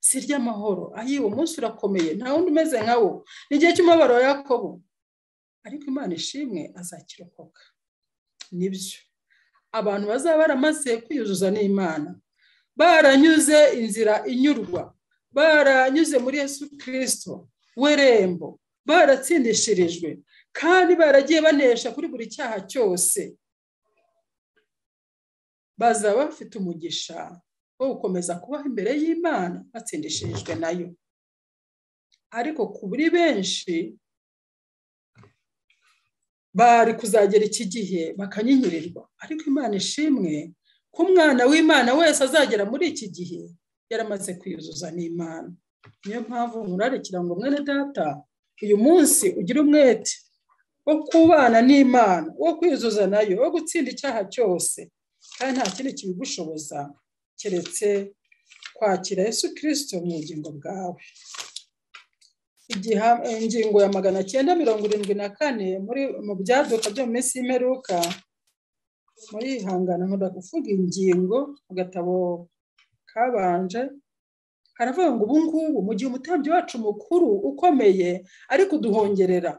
si ry'amahoro ayi uwo munsi urakomeye nta wundi umeze nka wo ni igihe cy'umubabaro wa yakobo ariko imana ishimwe azakirokoka nibyo abantu bazaba baramaze kwiyuzuza n'imana baranyuze inzira inyurwa baranyuze muri yesu kirisito w'irembo baratsindishirijwe kandi baragiye banesha kuri buri cyaha cyose bazaba bafite umugisha wo gukomeza kubaho imbere y'imana batsindishirijwe nayo ariko kuri benshi bari kuzagera iki gihe bakanyinyurirwa ariko imana ishimwe ko umwana w'imana wese azagera muri iki gihe yaramaze kwiyuzuza n'imana niyo mpamvu murarikira ngo mwene data uyu munsi ugire umwete wo kubana n'imana wo kwiyuzuza nayo wo gutsinda icyaha cyose kandi nta kindi kibigushoboza keretse kwakira Yesu kirisito mu bugingo bwawe ingingo ya magana cyenda mirongo irindwi na kane mu byaduka byo mu minsi y'imperuka murihangana nkunda kuvuga ingingo mu gatabo kabanje haravuga ngo ubu ngubu mu gihe umutambyi wacu mukuru ukomeye ari kuduhongerera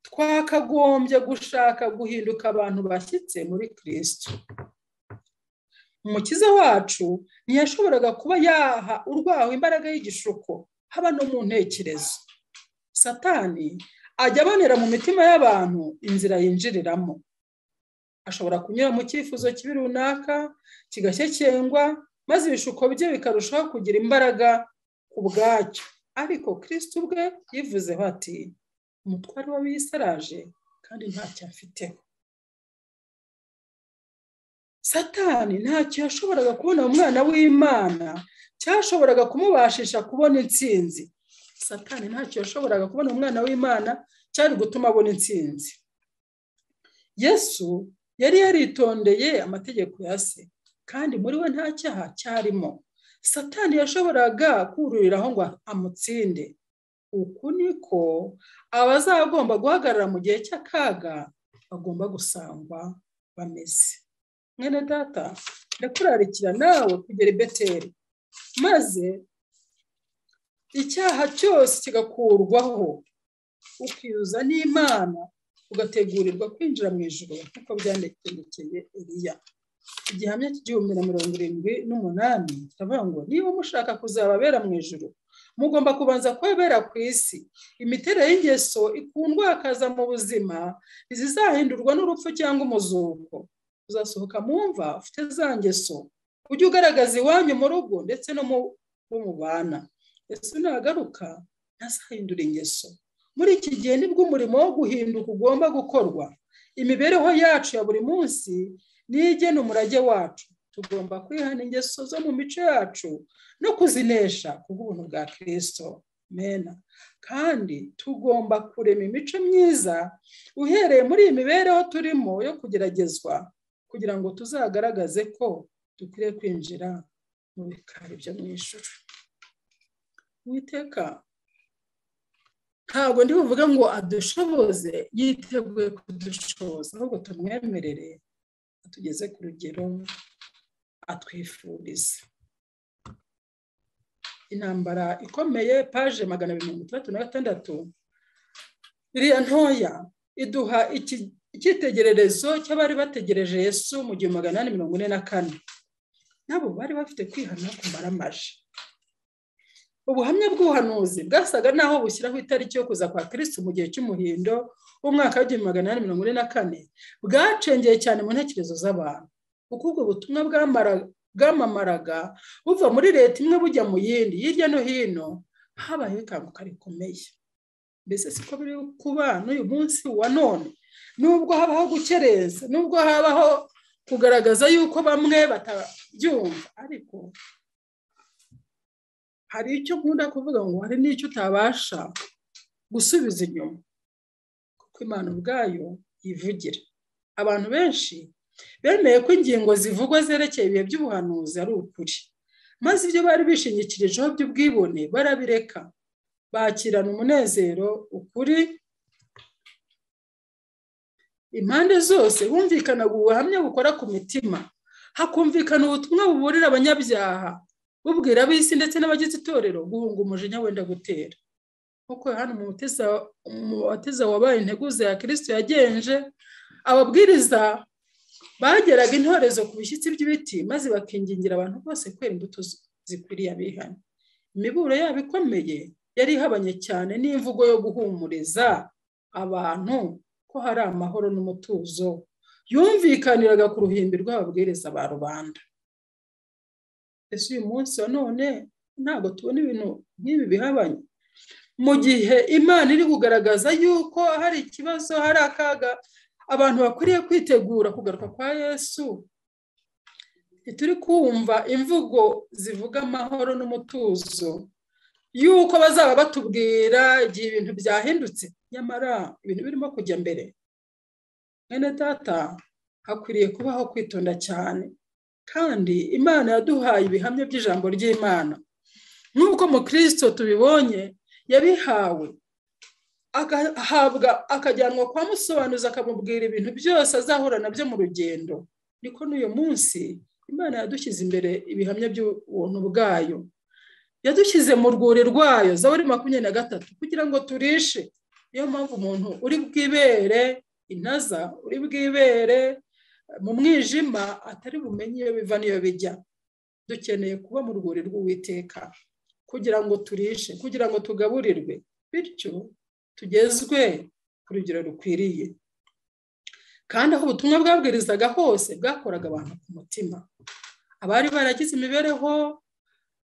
twakagombye gushaka guhinduka abantu bashyitse muri kirisito umukiza wacu ntiyashoboraga kuba yaha urwaho imbaraga y'igishuko haba no mu ntekerezo satani ajya abonera mu mitima y'abantu inzira yinjiriramo ashobora kunyura mu cyifuzo kibi runaka kigashyekengwa maze ibishuko bye bikarushaho kugira imbaraga ku bwacyo ariko kirisiti ubwe yivuzeho ati umutware w'abiyisaraje kandi ntacyo afiteho satani ntacyo yashoboraga kubona umwana w'imana cyashoboraga kumubashisha kubona intsinzi satani ntacyo yashoboraga kubona umwana w'imana cyari gutuma abona intsinzi yesu yari yaritondeye amategeko ya se kandi muri we nta cyaha cyarimo satani yashoboraga kururiraho ngo amutsinde uku niko abazagomba guhagarara mu gihe cy'akaga bagomba gusangwa bameze mwene data ndakurarikira nawe kugera i beteri maze icyaha cyose kigakurwaho ukiyuza n'imana ugategurirwa kwinjira mu ijoro nk'uko byandekeye iriya igihamya cy'igihumbi na mirongo irindwi n'umunani kiravuga ngo niba mushaka kuzababera mu ijoro mugomba kubanza kubabera ku isi imiterere y'ingeso ikundwakaza mu buzima ntizizahindurwa n'urupfu cyangwa umuzuko uzasohoka mu mva ufite za ngeso ujye ugaragaza iwanyu mu rugo ndetse no mu mubana ese nagaruka ntazahindura ingeso muri iki gihe nibwo umurimo wo guhinduka ugomba gukorwa imibereho yacu ya buri munsi nigena umurage wacu tugomba kwihana ingeso zo mu mico yacu no kuzinesha ku bw'ubuntu bwa kirisito mena kandi tugomba kurema imico myiza uhereye muri iyi mibereho turimo yo kugeragezwa kugira ngo tuzagaragaze ko dukwiriye kwinjira mu bikari byo mu ijoro witeka ntabwo ndi buvuge ngo adushoboze yiteguye kudushoboza ahubwo tumwemerere atugeze ku rugero atwifuriza intambara ikomeye paje magana abiri mirongo itandatu na gatandatu iriya ntoya iduha icyitegererezo cy'abari bategereje yesu mu gihumbi magana inani mirongo ine na kane nabo bari bafite kwihana ku maramaje ubuhamya bw'ubuhanuzi bwasaga naho bushyiraho itariki yo kuza kwa kirisitu mu gihe cy'umuhindo w'umwaka w'igihumbi magana inani mirongo ine na kane bwacengeye cyane mu ntekerezo z'abantu kuko ubwo butumwa bwamamaraga buva muri leta imwe bujya mu yindi hirya no hino habayeho ikanguka rikomeye mbese siko biri kuba n'uyu munsi wa none nubwo habaho gukerenza nubwo habaho kugaragaza yuko bamwe batabyumva ariko hari icyo nkunda kuvuga ngo hari n'icyo utabasha gusubiza inyuma kuko imana ubwayo yivugira abantu benshi bemeye ko ingingo zivugwa zerekeye ibihe by'ubuhanuzi ari ukuri maze ibyo bari bishingikirijeho by'ubwibone barabireka bakirana umunezero ukuri impande zose bumvikana ubuhamya bukora ku mitima hakumvikana ubutumwa buburira abanyabyaha bubwira ab'isi ndetse n'abagize itorero guhunga umujinya wenda gutera nk'uko hano mu bateza wabaye integuza ya kirisito yagenje ababwiriza bageraga intorezo ku bishyitsi by'ibiti maze bakingingira abantu bose kwera imbuto zikwiriye abihana imiburo yabo ikomeye yari ihabanye cyane n'imvugo yo guhumuriza abantu ko hari amahoro n'umutuzo yumvikaniraga ku ruhimbi rw'ababwiriza ba rubanda ese uyu munsi wa none ntabwo tubona ibintu nk'ibi bihabanye mu gihe imana iri kugaragaza yuko hari ikibazo hari akaga abantu bakwiriye kwitegura kugaruka kwa yesu turi kumva imvugo zivuga amahoro n'umutuzo yuko bazaba batubwira igihe ibintu byahindutse nyamara ibintu birimo kujya mbere mwene data hakwiriye kubaho kwitonda cyane kandi imana yaduhaye ibihamya by'ijambo ry'imana nk'uko mukirisito tubibonye yabihawe agahabwa akajyanwa kwa musobanuza akamubwira ibintu byose azahura nabyo mu rugendo niko n'uyu munsi imana yadushyize imbere ibihamya by'ubuntu bwayo yadushyize mu rwuri rwayo zaburi makumyabiri na gatatu kugira ngo turishe niyo mpamvu umuntu uri bwibere intaza uri bwibere mu mwijima atari bumenye iyo biva n'iyo bijya dukeneye kuba mu rwuri rw'uwiteka kugira ngo turishe kugira ngo tugaburirwe bityo tugezwe ku rugero rukwiriye kandi aho ubutumwa bwabwirizaga hose bwakoraga abantu ku mutima abari baragize imibereho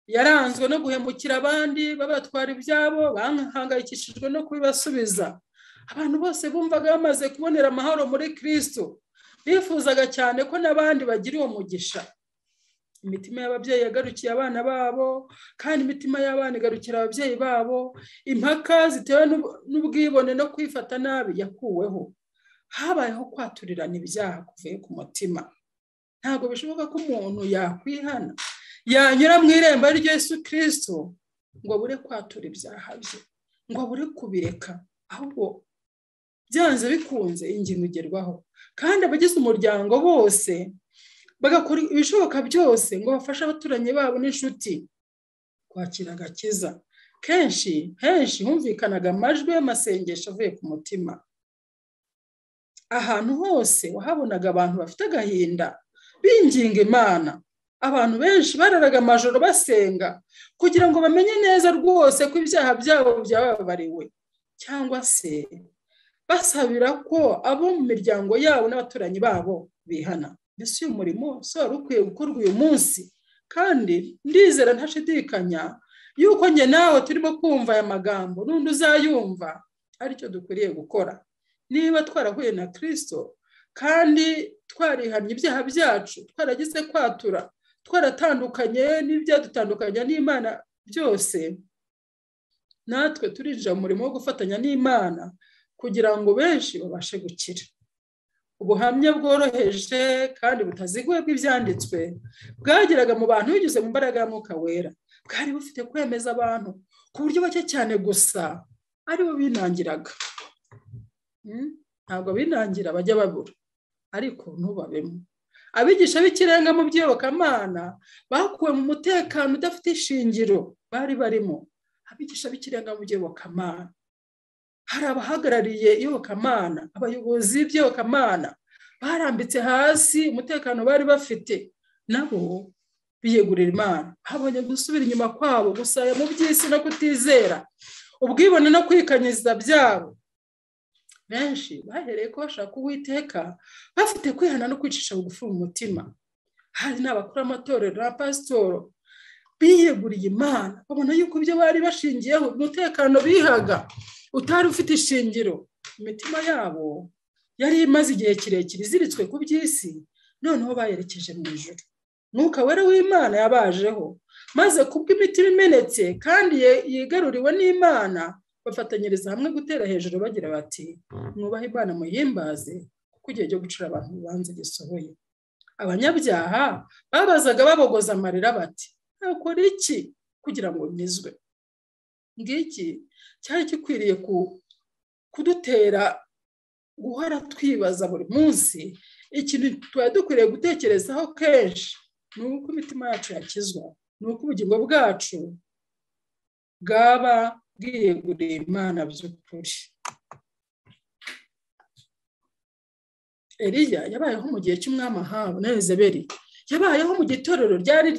yaranzwe no guhemukira abandi babatwara ibyabo bahangayikishijwe no kubibasubiza abantu bose bumvaga bamaze kubonera amahoro muri kirisito bifuzaga cyane ko n'abandi bagira uwo mugisha imitima y'ababyeyi yagarukiye abana babo kandi imitima y'abana igarukira ababyeyi babo impaka zitewe n'ubwibone no kwifata nabi yakuweho habayeho kwaturirana ibyaha kuvuye ku mutima ntabwo bishoboka ko umuntu yakwihana yanyura mu irembo ry'esu kirisito ngo abure kwatura ibyaha bye ngo abure kubireka ahubwo byanze bikunze ingingo igerwaho kandi abagize umuryango bose bagakora ibishoboka byose ngo bafashe abaturanyi babo n'inshuti kwakira agakiza kenshi henshi humvikanaga amajwi y'amasengesho avuye ku mutima ahantu hose wahabonaga abantu bafite agahinda binginga imana abantu benshi bararaga amajoro basenga kugira ngo bamenye neza rwose ko ibyaha byabo byababariwe cyangwa se basabira ko abo mu miryango yabo n'abaturanyi babo bihana mbese uyu murimo si wari ukwiye gukorwa uyu munsi kandi ndizera ntashidikanya yuko njye nawe turimo kumva aya magambo n'undi uzayumva aricyo dukwiriye gukora niba twarahuye na kirisito kandi twarihannye ibyaha byacu twaragize kwatura twaratandukanye n'ibyadutandukanya n'imana byose natwe turinjira mu murimo wo gufatanya n'imana kugira ngo benshi babashe gukira ubuhamya bworoheje kandi butaziguye bw'ibyanditswe bwageraga mu bantu binyuze mu mbaraga ya mwuka wera bwari bufite kwemeza abantu ku buryo bake cyane gusa aribo binangiraga ntabwo binangira bajya babura ariko ntubabemo abigisha b'ikirenga mu by'iyobokamana bakuwe mu mutekano udafite ishingiro bari barimo abigisha b'ikirenga mu by'iyobokamana hari abahagarariye iyobokamana abayobozi b'iyobokamana barambitse hasi umutekano bari bafite nabo biyegurira imana habonye gusubira inyuma kwabo gusaya mu by'isi no kutizera ubwibone no kwikanyiza byabo benshi bahereye ko bashaka uwiteka bafite kwihana no kwicisha bugufi mu mutima hari n'abakuru amatorero na pasitoro biyeguriye imana babona yuko ibyo bari bashingiyeho umutekano bihaga utari ufite ishingiro imitima yabo yari imaze igihe kirekire iziritswe ku by'isi noneho bayerekeje mu ijoro mwuka wera w'imana yabajeho maze kubw'imitima imenetse kandi yigaruriwe n'imana bafatanyiriza hamwe gutera hejuru bagira bati mwubahe imana muhimbaze kuko igihe cyo gucira abantu urubanza gisohoye abanyabyaha babazaga babogoza amarira bati ntakora iki kugira ngo nyizwe ngiki cyari gikwiriye kudutera guhora twibaza buri munsi ikintu tuba dukwiriye gutekerezaho kenshi ni uko imitima yacu yakizwa ni uko ubugingo bwacu bwaba bwiyeguriye imana by'ukuri eriya yabayeho mu gihe cy'umwami ahabu na ezeberi yabayeho mu gitorero ryari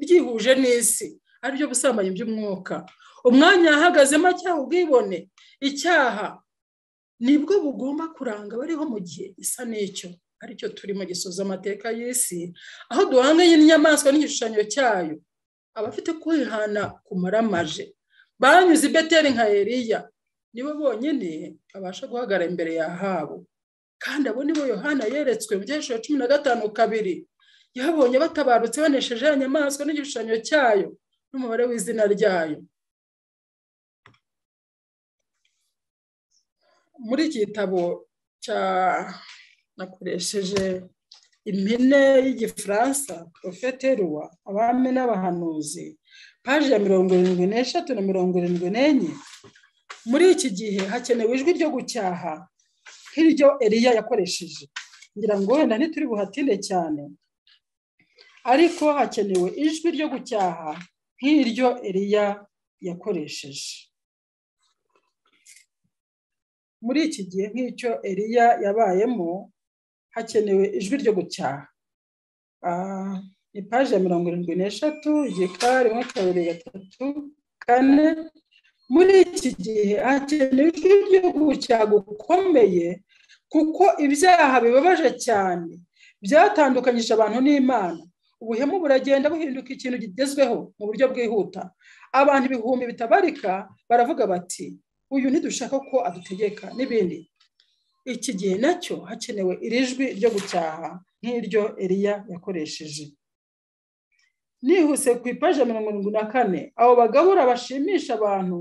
ryihuje n'isi aribyo busambanyi by'umwuka umwanya yahagazemo acyaha ubwibone icyaha nibwo bugomba kuranga abariho mu gihe isa n'icyo aricyo turimo gisoza amateka y'isi aho duhanganye n'inyamaswa n'igishushanyo cyayo abafite kwihana ku maramaje banyuze i beteri nka eriya nibo bonyine babasha guhagarara imbere yahabo kandi abo nibo yohana yeretswe mu gihe cumi na gatanu kabiri yabonye batabarutse banesheje ya nyamaswa n'igishushanyo cyayo n'umubare w'izina ryayo muri iki gitabo cya nakoresheje impine y'igifaransa porofete ruwa abami n'abahanuzi paji ya mirongo irindwi n'eshatu na mirongo irindwi n'enye muri iki gihe hakenewe ijwi ryo gucyaha nk'iryo eriya yakoresheje ngira ngo wenda ntituri buhatinde cyane ariko hakenewe ijwi ryo gucyaha nk'iryo eriya yakoresheje muri iki gihe nk'icyo eriya yabayemo hakenewe ijwi ryo gucyaha ni paji ya mirongo irindwi n'eshatu igika rimwe kabiri gatatu kane muri iki gihe hakenewe ijwi ryo gucyaha gukomeye kuko ibyaha bibabaje cyane byatandukanyije abantu n'imana ubuhemu buragenda buhinduka ikintu kigezweho mu buryo bwihuta abantu ibihumbi bitabarika baravuga bati uyu ntidushaka ko adutegeka n'ibindi iki gihe nacyo hakenewe iri jwi ryo gucyaha nk'iryo eriya yakoresheje nihuse ku ipaji ya mirongo irindwi na kane abo bagabura bashimisha abantu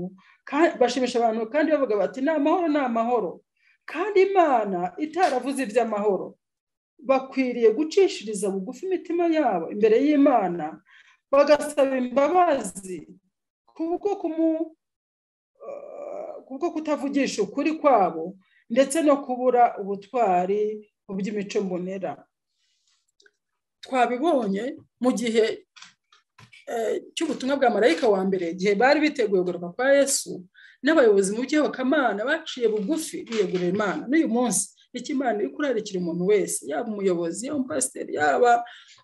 bashimisha abantu kandi bavuga bati ni amahoro ni amahoro kandi imana itaravuze iby'amahoro bakwiriye gucishiriza bugufi imitima yabo imbere y'imana bagasaba imbabazi kubwo kumu kubwo kutavugisha ukuri kwabo ndetse no kubura ubutwari mu by'imico mbonera twabibonye mu gihe cy'ubutumwa bwa marayika wa mbere igihe bari biteguye kugaruka kwa yesu n'abayobozi mu by'iyobokamana baciye bugufi biyegurira imana n'uyu munsi nicyo imana iri kurarikira umuntu wese yaba umuyobozi yaba umupasiteri yaba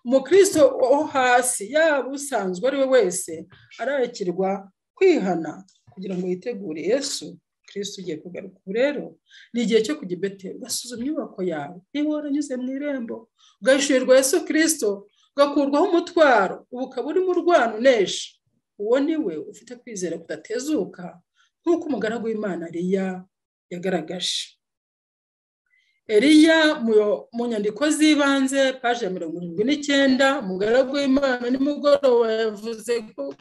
umukristo wo hasi yaba usanzwe ari we wese ararikirwa kwihana kugira ngo yitegure yesu kirisitu ugiye kugaruka ubu rero ni igihe cyo kujya ibeteri ugasuzuma inyubako yawe niba waranyuze mu irembo ugahishurirwa yesu kirisito ugakurwaho umutwaro ubu ukaba urimo urwana unesha uwo ni we ufite kwizera kudatezuka nk'uko umugaragu w'imana eriya yagaragaje eriya mu nyandiko z'ibanze paji ya mirongo irindwi n'icyenda umugaragu w'imana nimugoroba yavuze ko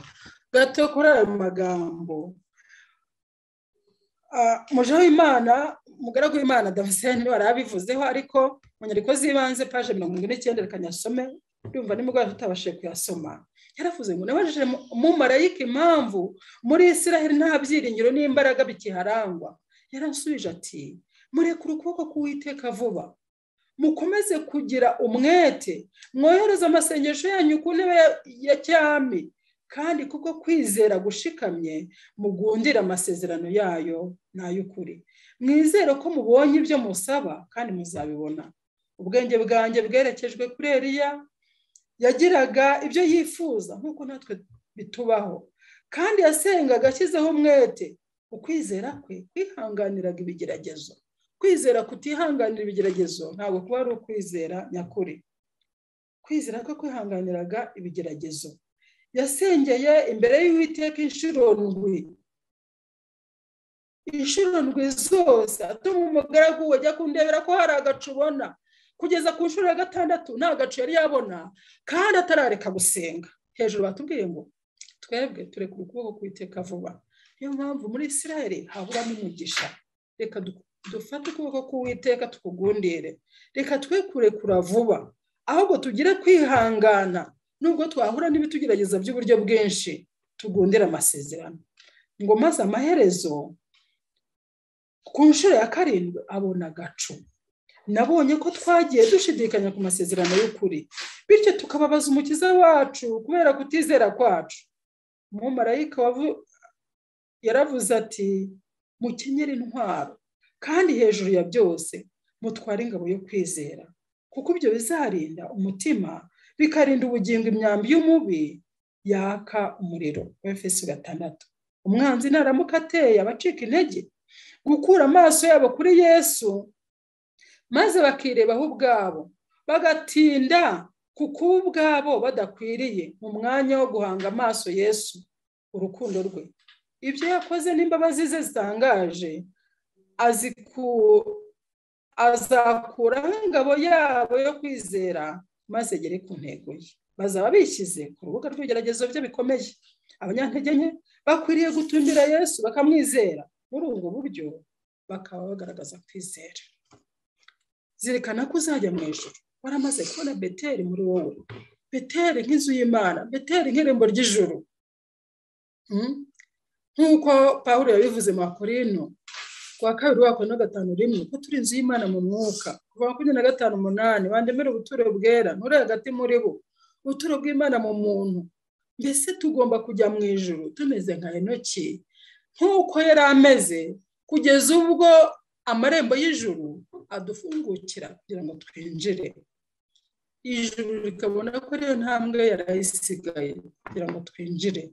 gato kuri ayo magambo muje w'imana umugaragu w'imana damascene warabivuzeho ariko mu nyandiko z'ibanze paje mirongo irindwi n'icyenda reka nyasome ndumva nimugoroba tutabashije kuyasoma yaravuze ngo nabajije umumarayika impamvu muri israheli nta byiringiro n'imbaraga bikiharangwa yarasubije ati murekure ukuboko k'uwiteka vuba mukomeze kugira umwete mwohereze amasengesho yanyu ku ntebe ya cyami kandi kuko kwizera gushikamye mugundira amasezerano yayo n'ay'ukuri mwizere ko mubonye ibyo musaba kandi muzabibona ubwenge bwanjye bwerekejwe kuri eriya yagiraga ibyo yifuza nk'uko natwe bitubaho kandi yasengaga ashyizeho umwete ukwizera kwe kwihanganiraga ibigeragezo kwizera kutihanganira ibigeragezo ntabwo kuba ari ukwizera nyakuri kwizera ko kwihanganiraga ibigeragezo yasengeye imbere y'uwiteka inshuro ndwi inshuro ndwi zose atuma umugaragu we ajya kundebera ko hari agacu ubona kugeza ku nshuro ya gatandatu nta gacu yari yabona kandi atarareka gusenga hejuru batubwiye ngo twebwe tureka ukuboko kwiteka vuba niyo mpamvu muri israel haburamo umugisha reka dufate ukuboko k'uwiteka tukugundire reka twe kurekura vuba ahubwo tugire kwihangana nubwo twahura n'ibitugerageza by'uburyo bwinshi tugundira amasezerano ngo maze amaherezo ku nshuro ya karindwi abona agacu nabonye ko twagiye dushidikanya ku masezerano y'ukuri bityo tukababaza umukiza wacu kubera kutizera kwacu umumarayika yaravuze ati mukenyere intwaro kandi hejuru ya byose mutware ingabo yo kwizera kuko ibyo bizarinda umutima bikarinda ubugingo imyambi y'umubi yaka umuriro efeso gatandatu umwanzi naramuka ateye abacika intege gukura amaso yabo kuri yesu maze bakirebaho ubwabo bagatinda ku kuba ubwabo badakwiriye mu mwanya wo guhanga amaso yesu urukundo rwe ibyo yakoze n'imbabazi ze zitangaje azakura nk'ingabo yabo yo kwizera maze agere ku ntego ye bazaba bishyize ku rubuga rw'ibigeragezo bye bikomeye abanyantege nke bakwiriye gutumira yesu bakamwizera muri ubwo buryo bakaba bagaragaza kwizera zirikana ko uzajya mu ijoro waramaze kubona beteri muri wowe beteri nk'inzu y'imana beteri nk'irembo ry'ijoro nk'uko paul yabivuze mu bakorino kuwa kabiri wa kane gatanu rimwe ko turi inzu y'imana mu mwuka kuva makumyabiri na gatanu umunani wandemera ubuturo bwera nturi hagati muri bo ubuturo bw'imana mu muntu mbese tugomba kujya mu ijoro tumeze nka enoki nk'uko yari ameze kugeza ubwo amarembo y'ijuru adufungukira kugira ngo twinjire ijuru rikabona ko ariyo ntambwe yarayisigaye kugira ngo twinjire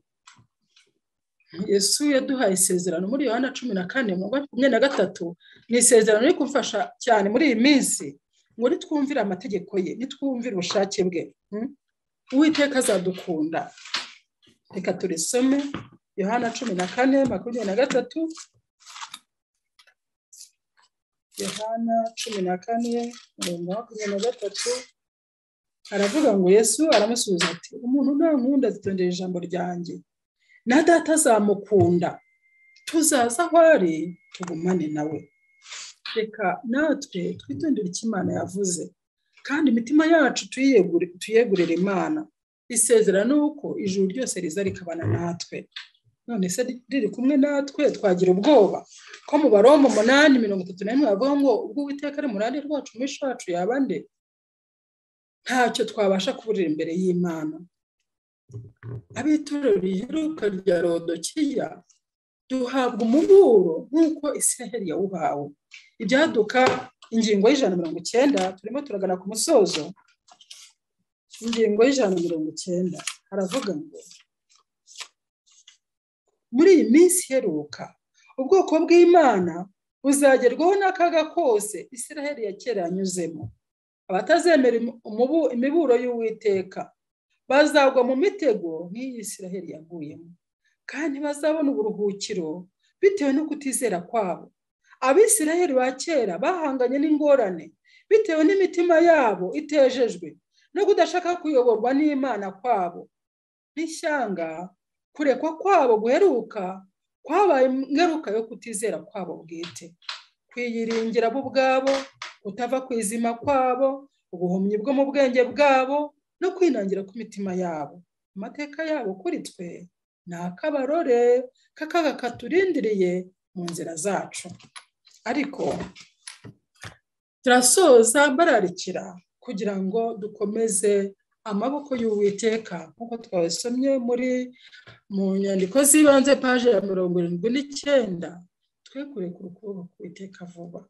yesu yaduhaye isezerano muri yohana cumi na kane makumyabiri na gatatu ni isezerano riri kumfasha cyane muri iyi minsi ngo nitwumvire amategeko ye nitwumvire ubushake bwe uwiteka azadukunda reka turisome yohana cumi na kane makumyabiri na gatatu yohana cumi na kane mirongo makumyabiri na gatatu aravuga ngo yesu aramusubiza ati umuntu ntankunda zitondera ijambo ryanjye na data azamukunda tuzaza aho ari tugumane nawe reka natwe twitondere icyo imana yavuze kandi imitima yacu tuyegurire imana isezera ni uko ijuru ryose riza rikabana natwe none se riri kumwe natwe twagira ubwoba ko mu baromo umunani mirongo itatu na rimwe bavuga ngo ubwo uwiteka ari umurande rwacu mwinshi wacu yaba nde ntacyo twabasha kuburira imbere y'imana ab'itorero riheruka rya rodokiya duhabwa umuburo nk'uko isiraheli yawuhawe ibyaduka ingingo y'ijana mirongo icyenda turimo turagana ku musozo ingingo y'ijana mirongo icyenda haravuga ngo muri iyi minsi iheruka ubwoko bw'imana buzagerwaho n'akaga kose isiraheli ya kera yanyuzemo abatazemera imiburo y'uwiteka bazagwa mu mitego nk'iyi isiraheli yaguyemo kandi bazabona uburuhukiro bitewe no kutizera kwabo abisiraheli ba kera bahanganye n'ingorane bitewe n'imitima yabo itejejwe no kudashaka kuyoborwa n'imana kwabo n'ishyanga kurekwa kwabo guheruka kwabaye ingaruka yo kutizera kwabo bwite kwiyiringira bo ubwabo kutava ku izima kwabo ubuhumyi bwo mu bwenge bwabo no kwinangira kw'imitima yabo amateka yabo kuri twe ni akabarore k'akaga katurindiriye mu nzira zacu ariko turasoza bararikira kugira ngo dukomeze amaboko y'uwiteka nk'uko twabisomye muri mu nyandiko z'ibanze paje ya mirongo irindwi n'icyenda twekure ku rukubo ku witeka vuba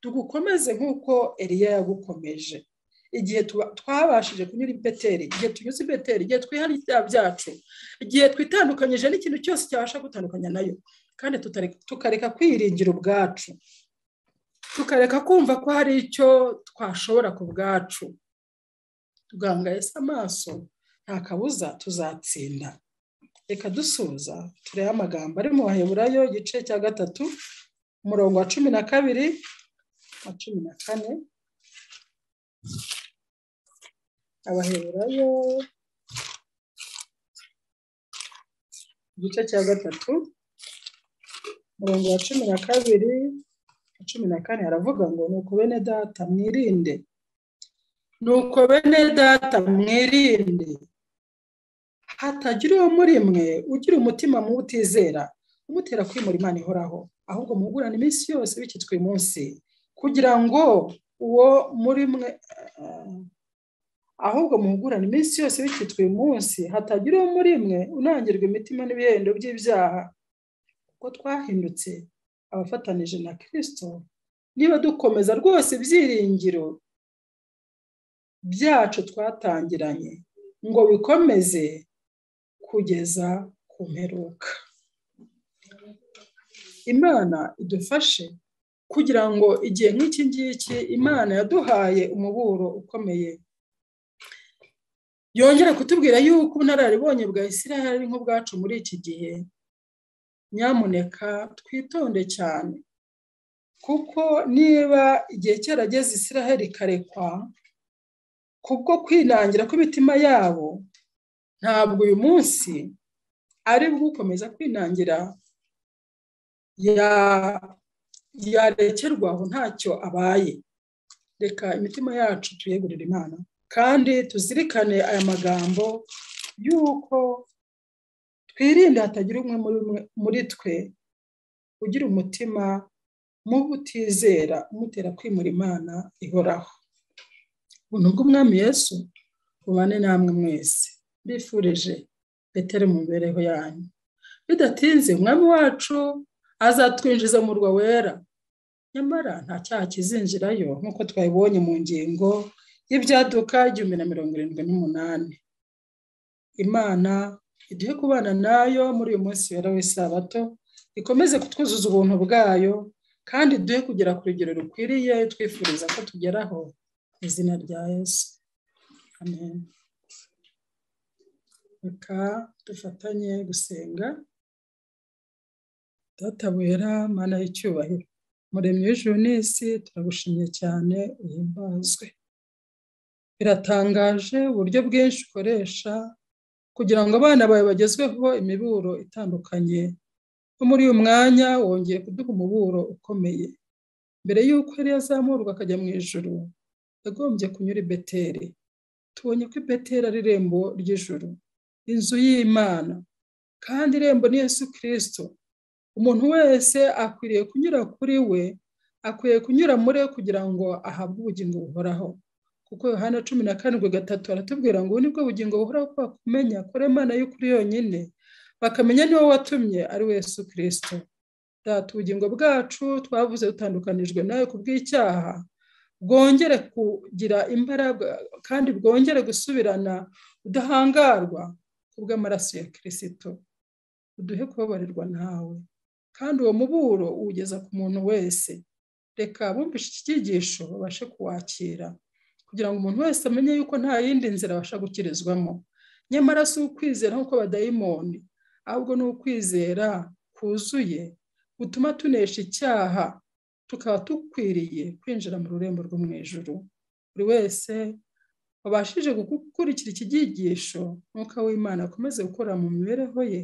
tugukomeze nk'uko eriya yagukomeje igihe twabashije kunyura ibeteri igihe tunyuze ibeteri igihe twihariye ibyaha byacu igihe twitandukanyije n'ikintu cyose cyabasha gutandukanya nayo kandi tukareka kwiringira ubwacu tukareka kumva ko hari icyo twashobora ku bwacu tugangayese amaso nta kabuza tuzatsinda reka dusuza turebe amagambo ari mu baheburayo igice cya gatatu umurongo wa cumi na kabiri wa cumi na kane abaheburayo igice cya gatatu umurongo wa cumi na kabiri na cumi na kane haravuga ngo nuko bene data mwirinde nuko bene data mwirinde hatagira uwo muri mwe ugira umutima muwutizera umutera kwimura imana ihoraho ahubwo mugurane iminsi yose bikitwa uyu munsi kugira ngo uwo muri mwe ahubwo muhugurane iminsi yose bikitwa uyu munsi hatagira uwo muri mwe unangirwa imitima n'ibihendo by'ibyaha kuko twahindutse abafatanije na kirisito niba dukomeza rwose ibyiringiro byacu twatangiranye ngo bikomeze kugeza ku mperuka imana idufashe kugira ngo igihe nk'iki ngiki imana yaduhaye umuburo ukomeye yongera kutubwira yuko ubunararibonye bwa israel ari nk'ubwacu muri iki gihe nyamuneka twitonde cyane kuko niba igihe cyarageze israel ikarekwa kubwo kwinangira kw'imitima yabo ntabwo uyu munsi ari bwo ukomeza kwinangira yarekerwaho ntacyo abaye reka imitima yacu tuyegurire imana kandi tuzirikane aya magambo y'uko twirinde hatagira umwe muri twe ugira umutima mubi utizera umutera kwimura imana ihoraho ubuntu bw'umwami Yesu bubane namwe mwese bifurije betere mu mibereho yanyu bidatinze umwami wacu azatwinjiza mu murwa wera nyamara nta cyaha kizinjirayo nk'uko twabibonye mu ngingo y'ibyaduka igihumbi na mirongo irindwi n'umunani imana iduhe kubana nayo muri uyu munsi wera w'isabato ikomeze kutwuzuza ubuntu bwayo kandi duhe kugera ku rugero rukwiriye twifuriza ko tugeraho mu izina rya yesu amen reka dufatanye gusenga databera mana y'icyubahiro muremyi w'ijuru n'isi turagushimye cyane uhimbazwe biratangaje uburyo bwinshi ukoresha kugira ngo abana bawe bagezweho imiburo itandukanye no muri uyu mwanya wongeye kuduha umuburo ukomeye mbere y'uko yari yazamurwa akajya mu ijoro yagombye kunyura i beteri tubonye ko beteri ari irembo ry'ijoro inzu y'imana kandi irembo ni Yesu kirisito umuntu wese akwiriye kunyura kuri we akwiriye kunyura muri we kugira ngo ahabwe ubugingo buhoraho kuko yohana cumi na karindwi gatatu aratubwira ngo ubu nibwo bugingo buhoraho ko bakumenya kuri imana y'ukuri yonyine bakamenya niwo watumye ari we Yesu kirisito data ubugingo bwacu twavuze dutandukanijwe nawe ku bw'icyaha bwongere kugira imbaraga kandi bwongere gusubirana udahangarwa ku bw'amaraso ya kirisito uduhe kubabarirwa nawe kandi uwo muburo uwugeza ku muntu wese reka bumvishe iki cyigisho babashe kuwakira kugira ngo umuntu wese amenye yuko nta yindi nzira abasha gukirizwamo nyamara si ukwizera nk'uko badayimoni ahubwo ni ukwizera kuzuye gutuma tunesha icyaha tukaba dukwiriye kwinjira mu rurembo rwo mu ijoro buri wese wabashije gukurikira iki cyigisho nk'uko w'imana akomeze gukora mu mibereho ye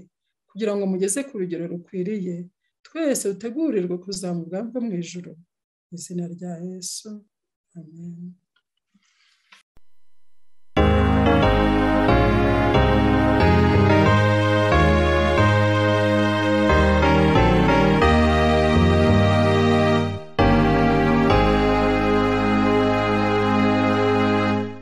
kugira ngo mugeze ku rugero rukwiriye twese dutegurirwe kuzamuka bwo mu ijoro mu izina rya yesu amen